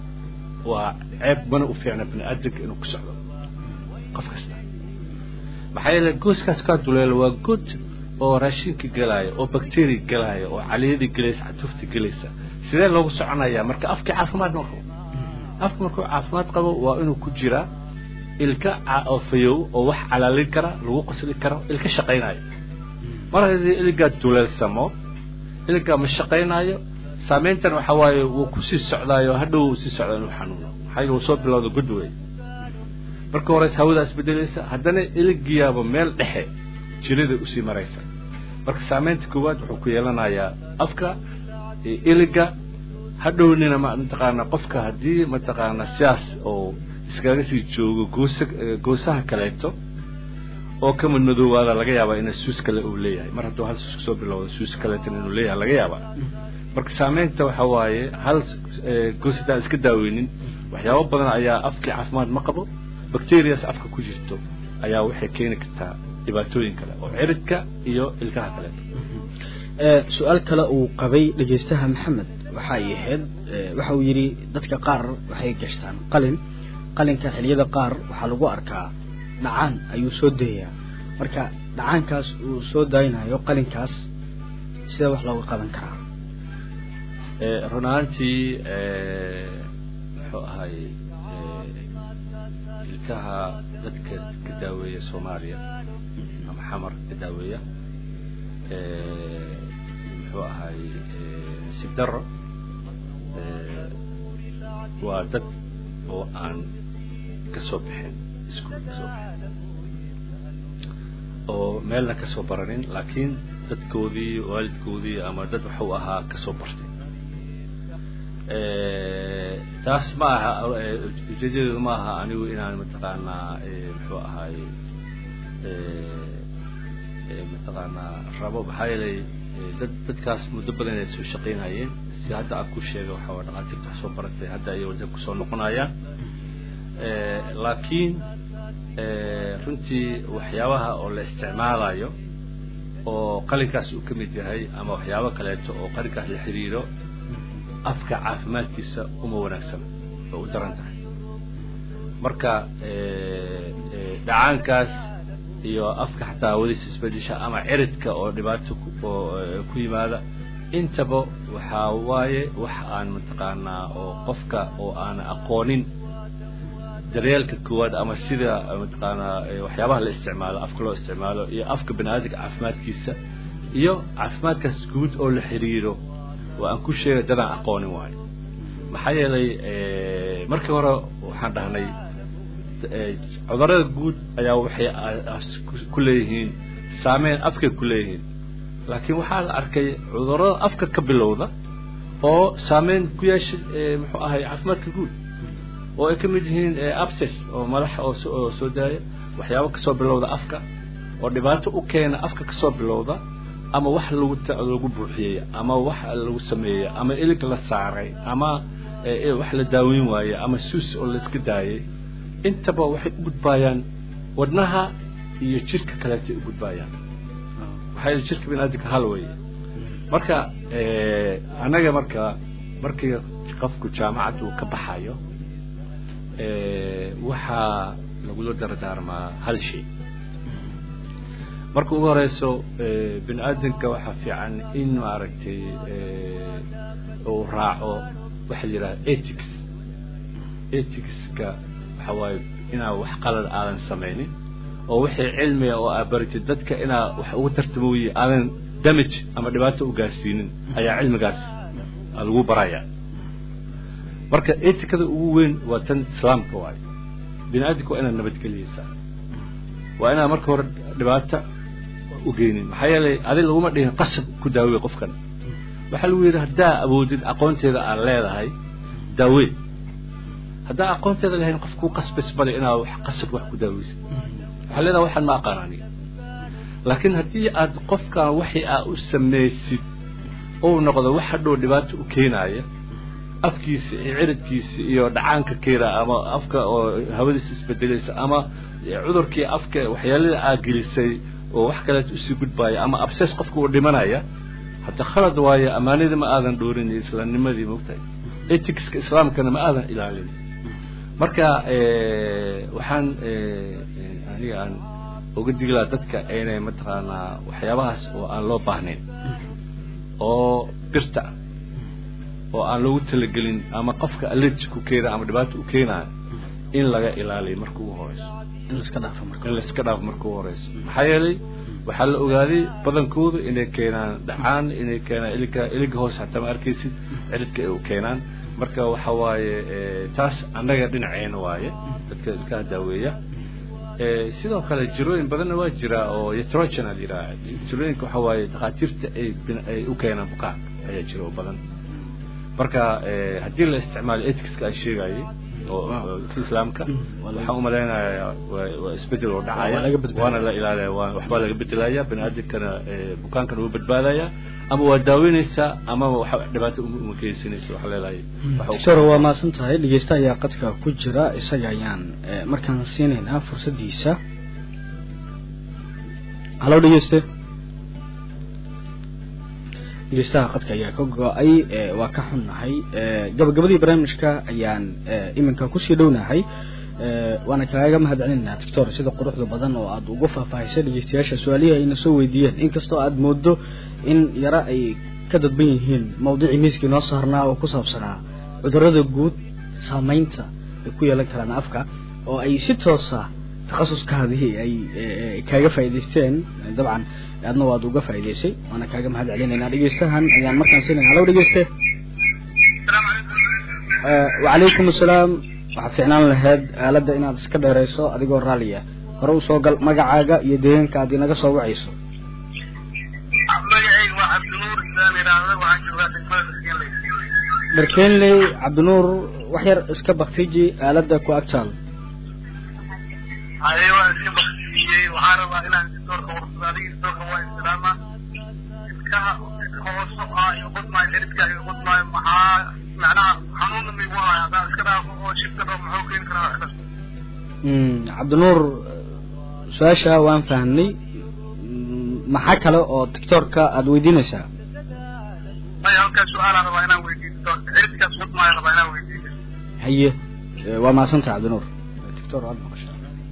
waa ceeb mana u fiicna bini aadanka inuu ku socdo qof kasta maxaa yeele gooskaas kaa duleelo waa good oo raashinka gelaya oo bacteria gelaya oo caliyadii gelaysa catuufta gelaysa sidee loogu soconayaa marka afkii caafimaad ma qabo afka markuu caafimaad qabo waa inuu ku jiraa ilka oo fayow oo wax calaalin kara lagu qasli karo ilka shaqaynayo mar haddii ilgaa duleelsamo ilgaa ma shaqaynayo saameyntan waxa waaye wuu kusii socdaayo hadhow uu sii socdaa inuu xanuuno maxaa yeele uu soo bilowda good wey marka hores hawada isbedelaysa haddana iligiyaaba meel dhexe jirida usii maraysa marka saameynta koowaad wuxuu ku yeelanayaa afka iliga hadhownina ma mataqaana qofka haddii mataqaana sidaas oo iskaga sii joogo goosa goosaha kaleeto oo ka madmadoowaada laga yaabaa ina suus kale uu leeyahay mar hadduu hal suus kasoo bilowda suus kaleetan inuu leeyahay laga yaabaa marka saameynta waxa waaye hal goos haddaan iska daaweynin waxyaabo badan ayaa afkii caafimaad ma qabo bacterias afka ku jirto ayaa waxay keeni kartaa dhibaatooyin kale oo ciridka iyo ilkaha kaleeto su-aal kale uu qabay dhegeystaha maxamed waxa ay ahayd waxa uu yidhi dadka qaar waxay gashtaan qalin qalinka xiliyada qaar waxaa lagu arkaa dhacaan ayuu soo dayayaa marka dhacaankaas uu soo daaynayo qalinkaas sidee wax looga qaban karaa run ahaantii muxuu ahay ilkaha dadka ka daaweeya soomaaliya ama xamar ka daaweeya muxuu ahay nasiib daro waa dad oo aan kasoo bixin iskuul kasoo bixin oo meelna kasoo baranin laakiin dadkoodii waalidkoodii ama dad waxuu ahaa kasoo bartay taas ma aha ujeedadeedu ma aha anigu inaan mataqaanaa muxuu ahay mataqaanaa rabo maxaa yeelay dad dadkaas muddo badan ay soo shaqaynayeen si hadda aan ku sheegay waxa waa dhaqaatiirta wax soo baratay hadda ayay wadda kusoo noqonayaan laakiin runtii waxyaabaha oo la isticmaalayo oo qalinkaas uu ka mid yahay ama waxyaabo kaleeto oo qalinkaas la xiriiro afka caafimaadkiisa uma wanaagsana oo u daran tahay marka dhacaankaas iyo afka xataa hawadiisa isbedesha ama ciridka oo dhibaato oo ku yimaada intaba waxaa waaye wax aan mataqaanaa oo qofka oo aan aqoonin daryeelka koowaad ama sida mataqaanaa waxyaabaha la isticmaalo afka loo isticmaalo iyo afka bani aadamka caafimaadkiisa iyo caafimaadkaas guud oo la xiriiro oo aan ku sheegay dadaan aqoonin waayo maxaa yeelay markii hore waxaan dhahnay cudurada guud ayaa waxay ku leeyihiin saameyn afkay ku leeyihiin laakiin waxaa la arkay cudurada afka ka bilowda oo saameyn ku yeeshay muxuu ahay caafimaadka guud oo ay ka mid yihiin abses oo madaxa oo soo daaya waxyaabo kasoo bilowda afka oo dhibaato u keena afka kasoo bilowda ama wax lagu lagu buuxiyey ama wax lagu sameeyey ama ilig la saaray ama wax la daaweyn waaye ama suus oo laiska daayay intaba waxay u gudbaayaan wadnaha iyo jirka kaleetay u gudbaayaan waxaa yidhi jirka biniaadamka hal weeye marka annaga marka markii qofku jaamacad uu ka baxayo waxaa lagula dardaarmaa hal shay marka ugu horeyso bini aadamka waxaa fiican in maaragtay uu raaco waxa la yidhaha ethics ethicska waxa waaye inaa wax qalad aadan samaynin oo wixii cilmiga oo aa baritid dadka inaa wax ugu tartamooye aadan damage ama dhibaato u gaarsiinin ayaa cilmigaas lagu baraya marka etikada ugu weyn waa tan islaamka waayo bini aadamka waa inaad nabadgeliyeysaa waa inaad marka hore dhibaata ugeynin maxaa yeelay adi laguma dhihin qasab ku daawey qofkan waxaa lagu yidhi haddaa awoodid aqoonteeda aad leedahay daawey haddaa aqoonteeda lahayn qof kuu qasbas bale inaad wax qasab wax ku daaweysid waxaa leedahay waxaan ma aqaan aniga laakiin haddii aad qofkan waxii aa u samaysid uu noqdo wax hadhow dhibaato u keenaaya afkiisa iyo ciridkiisa iyo dhacaanka keena ama afka oo hawadiisa isbedelaysa ama cudurkii afka waxyaalada aa gelisay oo wax kaleet usii gudbaaya ama abses qofka uu dhimanaya hadda khalad waayo ammaanadii ma aadan dhoorin iyo islaamnimadii mogtahay eticska islaamkana ma aadan ilaalin marka waxaan aniga aan uga digi lahaa dadka inay mataqaanaa waxyaabahaas oo aan loo baahnayn oo birta ah oo aan loogu talagelin ama qofka allergy ku keena ama dhibaato u keenayo in laga ilaaliyo marka ugu horeyso in laiska dhaafo marka in laiska dhaafo marka ugu horeyso maxaa yeelay waxaa la ogaaday badankoodu inay keenaan dhacaan inay keenaan iliga iliga hoose hataa ma arkaysid ciridka ay u keenaan marka waxa waaye taas annaga dhinaceena waaye dadka ilkaha daaweeya sidoo kale jirooyin badanna waa jira oo yatrogen la yidhaha jirooyinka waxa waaye dhakhaatiirta ay ay u keenaan bukaanka ayaa jira oo badan marka haddii la isticmaalo etiska aan sheegayay oo islaamka waxaan umalaynayaa waa isbedel oo dhacaya waana la ilaalaya waa waxbaa laga bedelaya bani aadamkana bukaankana wuu badbaadaya ama waa daaweynaysaa ama waxa dhibaato uma geysanaysa waxaa leelahay doctor waa mahadsan tahay dhegeysta ayaa qadka ku jira isaga ayaan markaan siinaynaa fursaddiisa hallo dhegeyste dhegeystaha qadka ayaa ka go-ay waa ka xunnahay gabagabadii barnaamijka ayaan iminka kusii dhownahay waana kaaga mahad celinaa doctor sida quruxda badan oo aad ugu faahfaahisay dhegeystayaasha su-aalihii ayna soo weydiiyeen inkastoo aad moodo in yaro ay ka dadban yihiin mawdicii miiskii noo saarnaa oo ku saabsanaa cudurrada guud saameynta ay ku yeelan karaan afka oo ay si toosa takhasuskaadii ay kaaga faa'idaysteen dabcan aadna waad uga faa'idaysay waana kaaga mahad celinaynaa dhegeystahan ayaan markaan siinayna hallo dhegeyste wacalaykum assalaam waxaad fiicnaan lahayd aaladda inaad iska dheerayso adigoo raalliya hore usoo gal magacaaga iyo deegaanka aad inaga soo wacayso magacayga waa cabdinuur isaan idhaahda waxaan joogaa degmada maskinley dharkeenley cabdinuur wax yar iska baktiji aaladda ku agtaal haye waan iska baktiyey waxaan rabaa inaan dictoorka warsado adiga dictoorka waa islaama ilkaha hooso ah iyo qudmaayo xididka iyo qudmaayo maxaa macnaha xanuunna migu haya haddaan iska dhaafo oo shifta dhao muxuu keeni karaa waxdas cabdinuur su-aasha waan fahamnay maxaa kale oo dictoorka aada weydiinaysaa maya halkaas su-aalaan rabaa inaan weydiiyo dictoorka xididkaas qudmaayo rabaa inaan weydiiyo haye waa mahadsantaha cabdinuur dictor aad maqashaa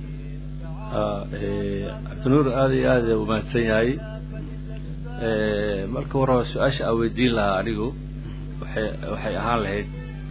cabdinuur aada iyo aada u mahadsan yahay marka hore su-aasha aan weydiin lahaa anigu waxay waxay ahaan lahayd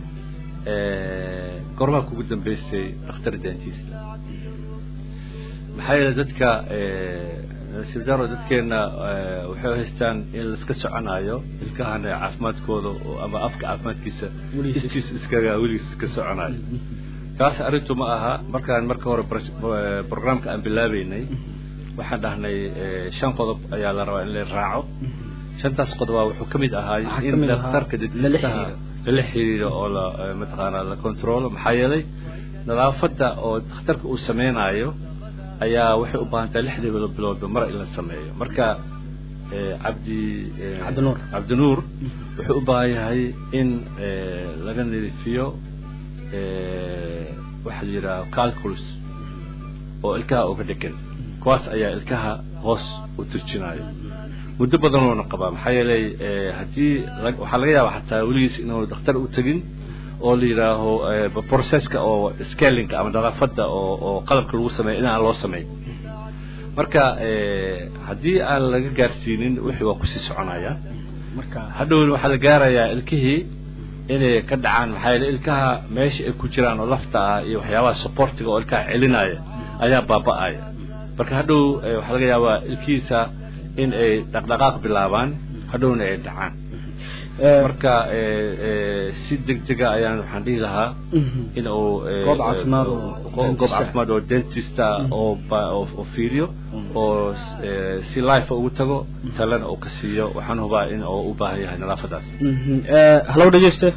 gormaa kugu dambeysay dhakhtar dentist maxaa yeele dadka sibdaro dadkeena waxay haystaan in laiska soconayo ilkahana caafimaadkooda ama afka caafimaadkiisa iskiis iskaga weligiis iska soconayo taas arrintu ma aha markaan marka hore programka aan bilaabeynay waxaan dhahnay shan qodob ayaa la rabaa in la raaco shantaas qodoba wuxuu ka mid ahaa in daktarka dentistaha lala xiriiro oo la mataqaana la controlo maxaa yeelay nadaafadda oo dakhtarka uu sameynayo ayaa waxay u baahan tahay lixdii biloodba mar in la sameeyo marka cabdi cabdinuur cabdinuur wuxuu u baahan yahay in laga nadiifiyo waxaa la yidhaha calculus oo ilkaha uga dhegan kuwaas ayaa ilkaha hoos u turjinayo muddo badan loona qabaa maxaa yeelay haddii waxaa laga yaaba xataa weligiis inaanu dakhtar u tegin oo la yidhaaho processka oo scalinka ama nadaafadda oo oo qalabka lagu sameeya in aan loo sameyn marka haddii aan laga gaarsiinin wixii waa kusii soconaya marka hadhowna waxaa la gaarayaa ilkihii inay ka dhacaan maxaa yeele ilkaha meesha ay ku jiraan oo lafta ah iyo waxyaabaha supportiga oo ilkaha celinaya ayaa baaba-aya marka hadhow waxaa laga yaabaa ilkihiisa in ay dhaqdhaqaaq bilaabaan hadhowna ay dhacaan marka si degdega ayaan waxaan dhihi lahaa in uu Goob caafimaad oo goob dentist ah. caafimaad oo dentista oo ba- oo oo fiiriyo oo eh, si life ugu tago talena uu ka siiyo waxaan hubaa in uu u baahan yahay nadaafadaas hallow dhegeyste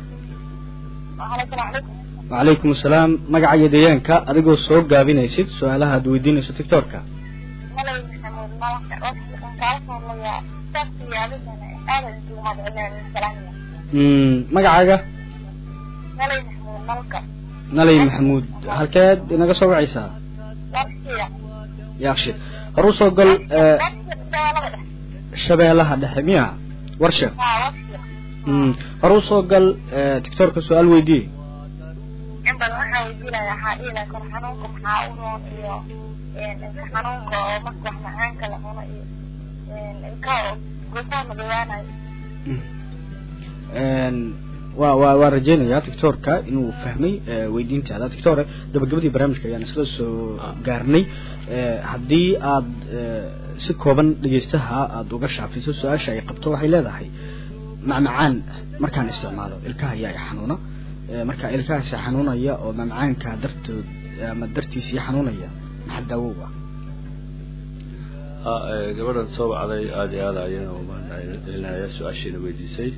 wacalaykum assalaam magaca iyo deegaanka adigoo soo gaabinaysid su-aalaha aad weydiinayso tictorka Mm, magacaaga nalay maxamuud halkeed inaga soo wacaysaa yaakshid hor usoo gal eh, shabeellaha dhexe miya warsha Mm, hor usoo gal eh, tictorka su-aal weydiiye in badan waxaan waxaan weydiinaya waxaa dhihi lahaa kor xanuunka maxaa u roon iyo ilka xanuunka oo marka wax macaanka la cuno iyo ilka gosaa madoobaanayo wa wa waan rajeynayaa doctorka inuu fahmay weydiintaada doctore gabagabadii barnaamijka ayaan isla soo gaarnay haddii aad si kooban dhegeystaha aada uga shaafiso su-aasha ay qabto waxay leedahay macmacaan markaan isticmaalo ilkaha ayaa i xanuuna marka ilkahaasi xanuunaya oo macmacaanka dartood ama dartiisii xanuunaya maxaa daawo u ah gabadhan soo wacday aada iyo aada ayaan umahadcelinaya su-aashiina weydiisay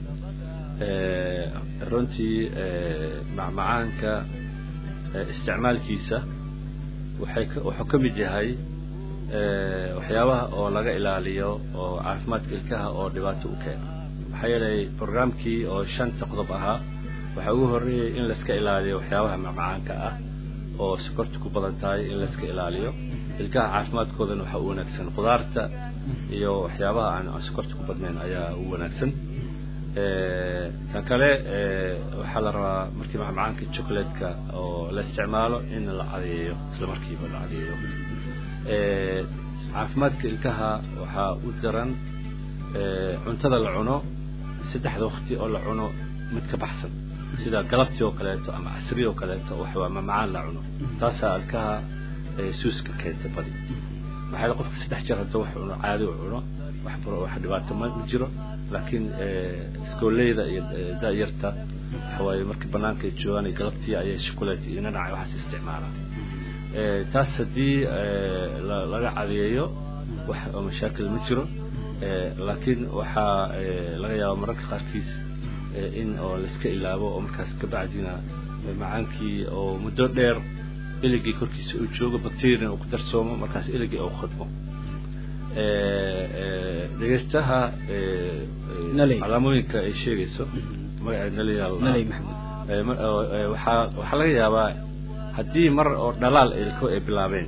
runtii macmacaanka isticmaalkiisa waxay wuxuu ka mid yahay waxyaabaha oo laga ilaaliyo oo caafimaadka ilkaha oo dhibaato u keena maxaa yeelay programkii oo shanta qodob ahaa waxaa ugu horreeyay in laiska ilaaliyo waxyaabaha macmacaanka ah oo sokorta ku badan tahay in laiska ilaaliyo ilkaha caafimaadkoodana waxaa u wanaagsan khudaarta iyo waxyaabaha aan sokorta ku badnayn ayaa u wanaagsan tan kale waxaa la rabaa markii macmacaanka chocolatka oo la isticmaalo in la cadeeyo isla markiiba la cadeeyo caafimaadka ilkaha waxaa u daran cuntada la cuno saddexda wakti oo la cuno mid ka baxsan sida galabtii oo kaleeto ama casri oo kaleeto waxwaa mamacaan la cuno taasaa ilkaha suuska keenta badi maxaa yeele qofka saddex jeer hadduu wax cuno caadi u cuno wax wax dhibaato ma ma jiro laakiin iskooleyda iyo da-yarta waxawaaye markii banaanka ay joogaan iyo galabtii ayay shukulate iyo nanaca waxaas isticmaalaan taas haddii laga cadeeyo wax oo mashaakil ma jiro laakiin waxaa laga yaaba mararka qaarkiis in oo laiska ilaabo oo markaas kabacdina macaankii oo muddo dheer iligii korkiisa uu joogo bacterian uu ku darsoomo markaas iligii uu khadmo dhegeystaha calaamooyinka ay sheegayso magaceed naley maxamuud waxaa waxaa laga yaabaa haddii mar oo dhalaal ilko ay bilaabeen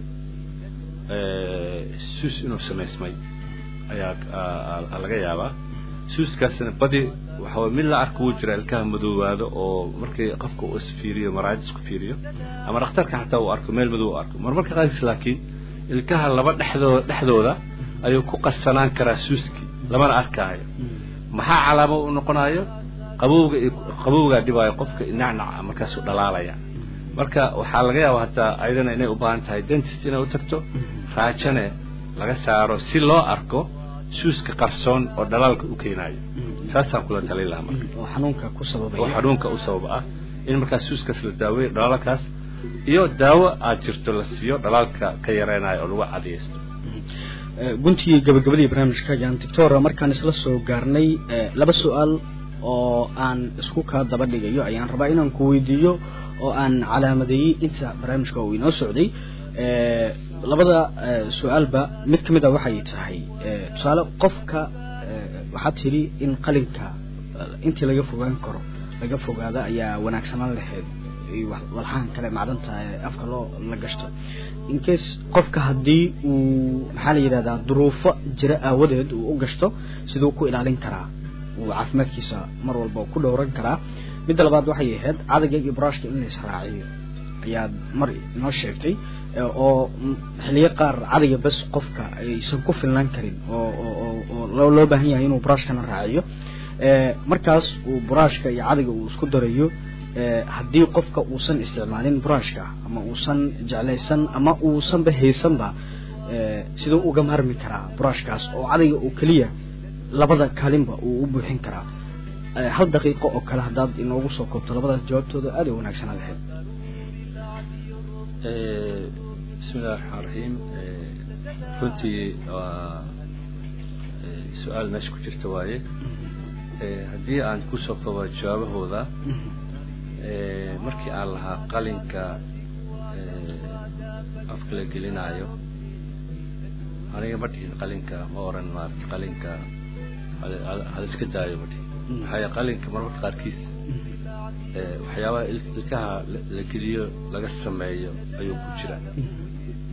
suus inuu samaysmay ayaa laga yaabaa suuskaasna badi waxaa mid la arka wuu jira ilkaha madoowaado oo markii qofka uu isfiiriyo maraayad isku fiiriyo ama dhakhtarka xataa uu arko meel madow u arko marmarka qaarkiis laakiin ilkaha laba dhexdoo dhexdooda ayuu ku qasanaan karaa suuskii lamana arkaayo maxaa calaamo u noqonayo qabowga iyo qabowgaa dhibaayo qofka nacnaca markaasuu dhalaalaya marka waxaa laga yaaba hataa ayadana inay u baahan tahay dentist inay u tagto raajane laga saaro si loo arko suuska qarsoon oo dhalaalka u keenayo saasaan kula talin lahaa marka oo xanuunka ku sababaya oo xanuunka u sabab ah in markaas suuskaas la daaweeyo dhalaalkaas iyo daawo aad jirto la siiyo dhalaalka ka yareynayo oo lagu cadiyeysto guntigii gabagabadii barnaamijka ayaan doctora markaan isla soo gaarnay laba su-aal oo aan isku kaa daba dhigayo ayaan rabaa inaan ku weydiiyo oo aan calaamadeeyey inta barnaamijka uu inoo socday labada su-aalba mid ka mid a waxay tahay tusaale qofka waxaad tidhi in qalinka intii laga fogaan karo laga fogaado ayaa wanaagsanaan lahayd walxaan kale macdanta afka loo la gashto incase qofka haddii uu maxaa la yidhahdaa duruufo jira aawadeed uu u gashto siduu ku ilaalin karaa uu caafimaadkiisa mar walba ku dhowran karaa midda labaad waxay ahayd cadayga iyo buraashka in la israaciyo ayaad mar inoo sheegtay oo xiliyo qaar cadayga bas qofka aysan ku filnaan karin oo oo loo baahan yahay inuu buraashkana raaciyo markaas uu buraashka iyo cadayga uu isku darayo haddii qofka uusan isticmaalin buraashka ama uusan jeclaysan ama uusanba haysanba siduu uga maarmi karaa buraashkaas oo cadayga oo keliya labada kalinba uu u buuxin karaa hal daqiiqo oo kale haddaad inoogu soo koobto labadaas jawaabtooda aad ay wanaagsanaa lahayd bismi illahi raxmaan raxiim runtii waa su-aal meesha ku jirta waaye haddii aan kusoo koobo jawaabahooda markii aan lahaa qalinka afka la gelinaayo aniga ma dhihin qalinka ma oran maarata qalinka hal iska daayo ma dhihin maxaa qalinka marmarka qaarkiis waxyaabaha ilkaha la geliyo laga sameeyo ayuu ku jira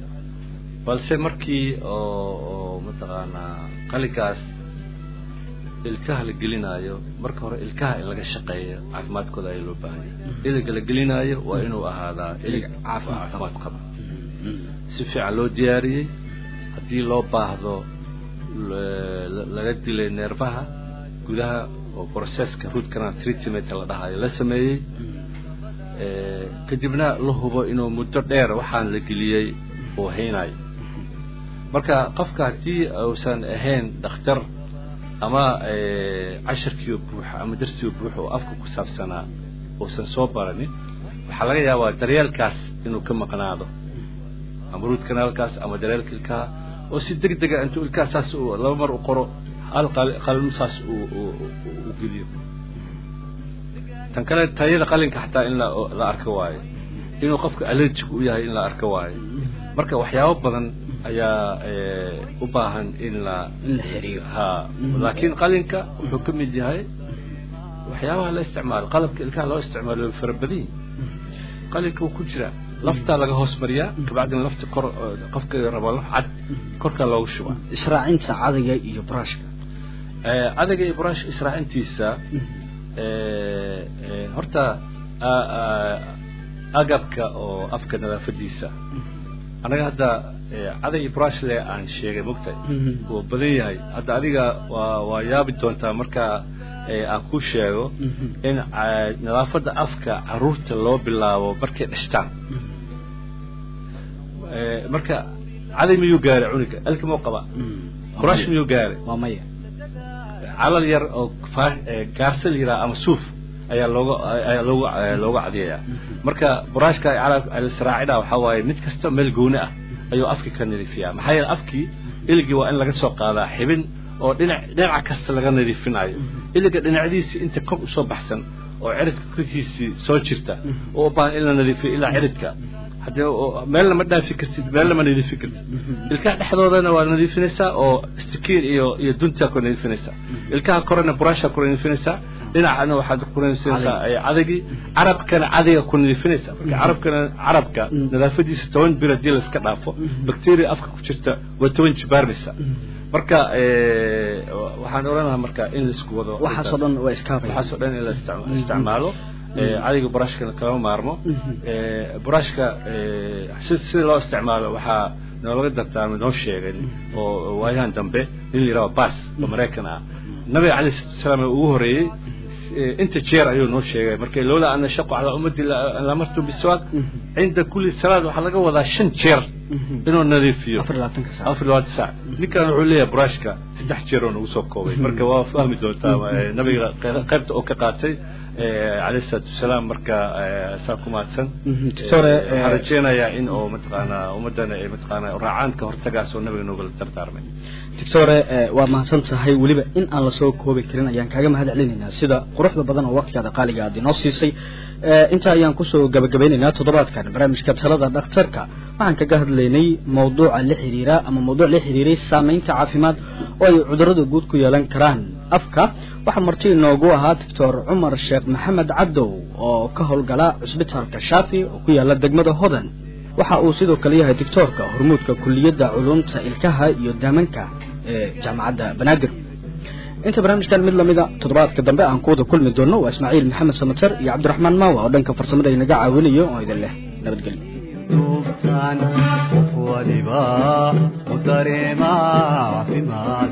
balse markii oo oo mataqaanaa qalinkaas ilkaha la gelinaayo marka hore ilkaha in laga shaqeeyo caafimaadkooda ayaa loo baahan yahay iliga la gelinaayo waa inuu ahaadaa ilig caafimaad qaba si fiican loo diyaariyey haddii loo baahdo laga dilay neerfaha gudaha oo processka root canal treatment la dhahayo la sameeyey kadibna la hubo inuu muddo dheer waxaan la geliyey uu haynayo marka qofka haddii uusan ahayn dhakhtar ama casharkiioo buuxa ama darsioo buuxa oo afka ku saabsanaa uusan soo baranin waxaa laga yaabaa daryeelkaas inuu ka maqnaado ama root canalkaas ama daryeelka ilkaha oo si deg dega intuu ilkaha saas laba mar u qoro hal qalin saas u geliyo tan kale tayada qalinka xataa in la arko waayo inuu qofka allergic u yahay in la arko waayo marka waxyaabo badan ayaa u baahan in la in la xiriyo ha laakiin qalinka wuxuu ka mid yahay waxyaabaha la isticmaalo qalabka ilkaha loo isticmaalo way fara badan yihin qalinka wuu ku jiraa laftaa laga hoos mariyaa kabacdina lafta kor qofka rabo laf cad korkaa loogu shubaa israacinta cadayga iyo brushka adaga iyo brush israacintiisa horta agabka oo afka nadaafadiisa anaga hadda caday iyo brushle aan sheegay mogtahay wuu badan yahay hadda adiga waa waa yaabi doontaa marka aan ku sheego in nadaafadda afka caruurta loo bilaabo markay dhashtaan marka caday miyuu gaaray cunuga alka mau qaba brush miyuu gaaray waa maya calal yar oo gaarsa la yidhaha ama suuf ayaa looga ayaa loogu looga cadiyayaa marka buraashka alisraacida waxaa waaye mid kasta meel gooni ah ayuu afkii ka nadiifiyaa maxaa yeele afkii iligii waa in laga soo qaadaa xibin oo dhinac dhinaca kasta laga nadiifinayo iliga dhinacdiisi inta kor usoo baxsan oo ciridka korkiisii soo jirta oo u baahan in la nadiifiyo ilaa ciridka haddii meelna ma dhaafi kartid meelna ma nadiifi kartid ilkaha dhexdoodana waa nadiifinaysaa oo stikiin iyo iyo duntaa ku nadiifinaysaa ilkaha korena burashaa ku nadiifinaysaa dhinacana waxaad ku nadiifinaysaa cadagii carabkana cadiga ku nadiifinaysaa marka carabkana carabka nadaafadiisa toban bir haddii layska dhaafo bacteria afka ku jirta waa toban jibaarmaysa marka waxaan odhanahaa marka in laisku wado waxaasoo dhan waa iskaabaya waxaasoo dhan in la isticmaalo cadiga burashkana kalama maarmo burashka si sida loo isticmaalo waxaa noolaga dardaarmay noo sheegay oo waayahan dambe nin la yidhaho bas oo maraykan ah nabiga calayh salatu salaam ugu horreeyey inta jeer ayuu noo sheegay marka loola ana shaqu calaa ummadi lamartu biswaaq cinda kulli salaad waxaa laga wadaa shan jeer inuu nadiifiyo afar labaatanka saac afar labaatan saac ninkan wuxuu leeyahay brushka saddex jeer oo nagu soo koobay marka waa fahmi doontaa nabiga qaybta oo ka qaatay calayhi salaatu wasalaam marka saa ku mahadsan doctore waxaan rajeynayaa in oo mataqaanaa ummaddana ay mataqaanaa raacaan ka hortagaas oo nabiga noogala dardaarmay doctore waa mahadsan tahay weliba in aan lasoo koobi karin ayaan kaaga mahad celinaynaa sida quruxda badan oo waqtigaada qaaliga aad inoo siisay intaa ayaan kusoo gabagabeynaynaa toddobaadkan barnaamijka talada dhakhtarka waxaan kaga hadlaynay mawduuca la xiriira ama mawduuc la xiriiray saamaynta caafimaad oo ay cudurrada guud ku yeelan karaan afka waxaa marti inoogu ahaa doctor cumar sheekh maxamed cabdow oo ka howlgala cusbitaalka shaafi oo ku yaala degmada hodan waxa uu sidoo kale yahay doctoorka hormuudka kuliyadda culumta ilkaha iyo daamanka ee jaamacadda banaadir inta barnaamijkan mid lamida toddobaadka dambe aan ku wada kulmi doono waa ismaaciil maxamed samater iyo cabdiraxmaan maawa oo dhanka farsamada inaga caawinayo oo idin leh nabadgelyo duubtaan qof waliba u dareema caafimaad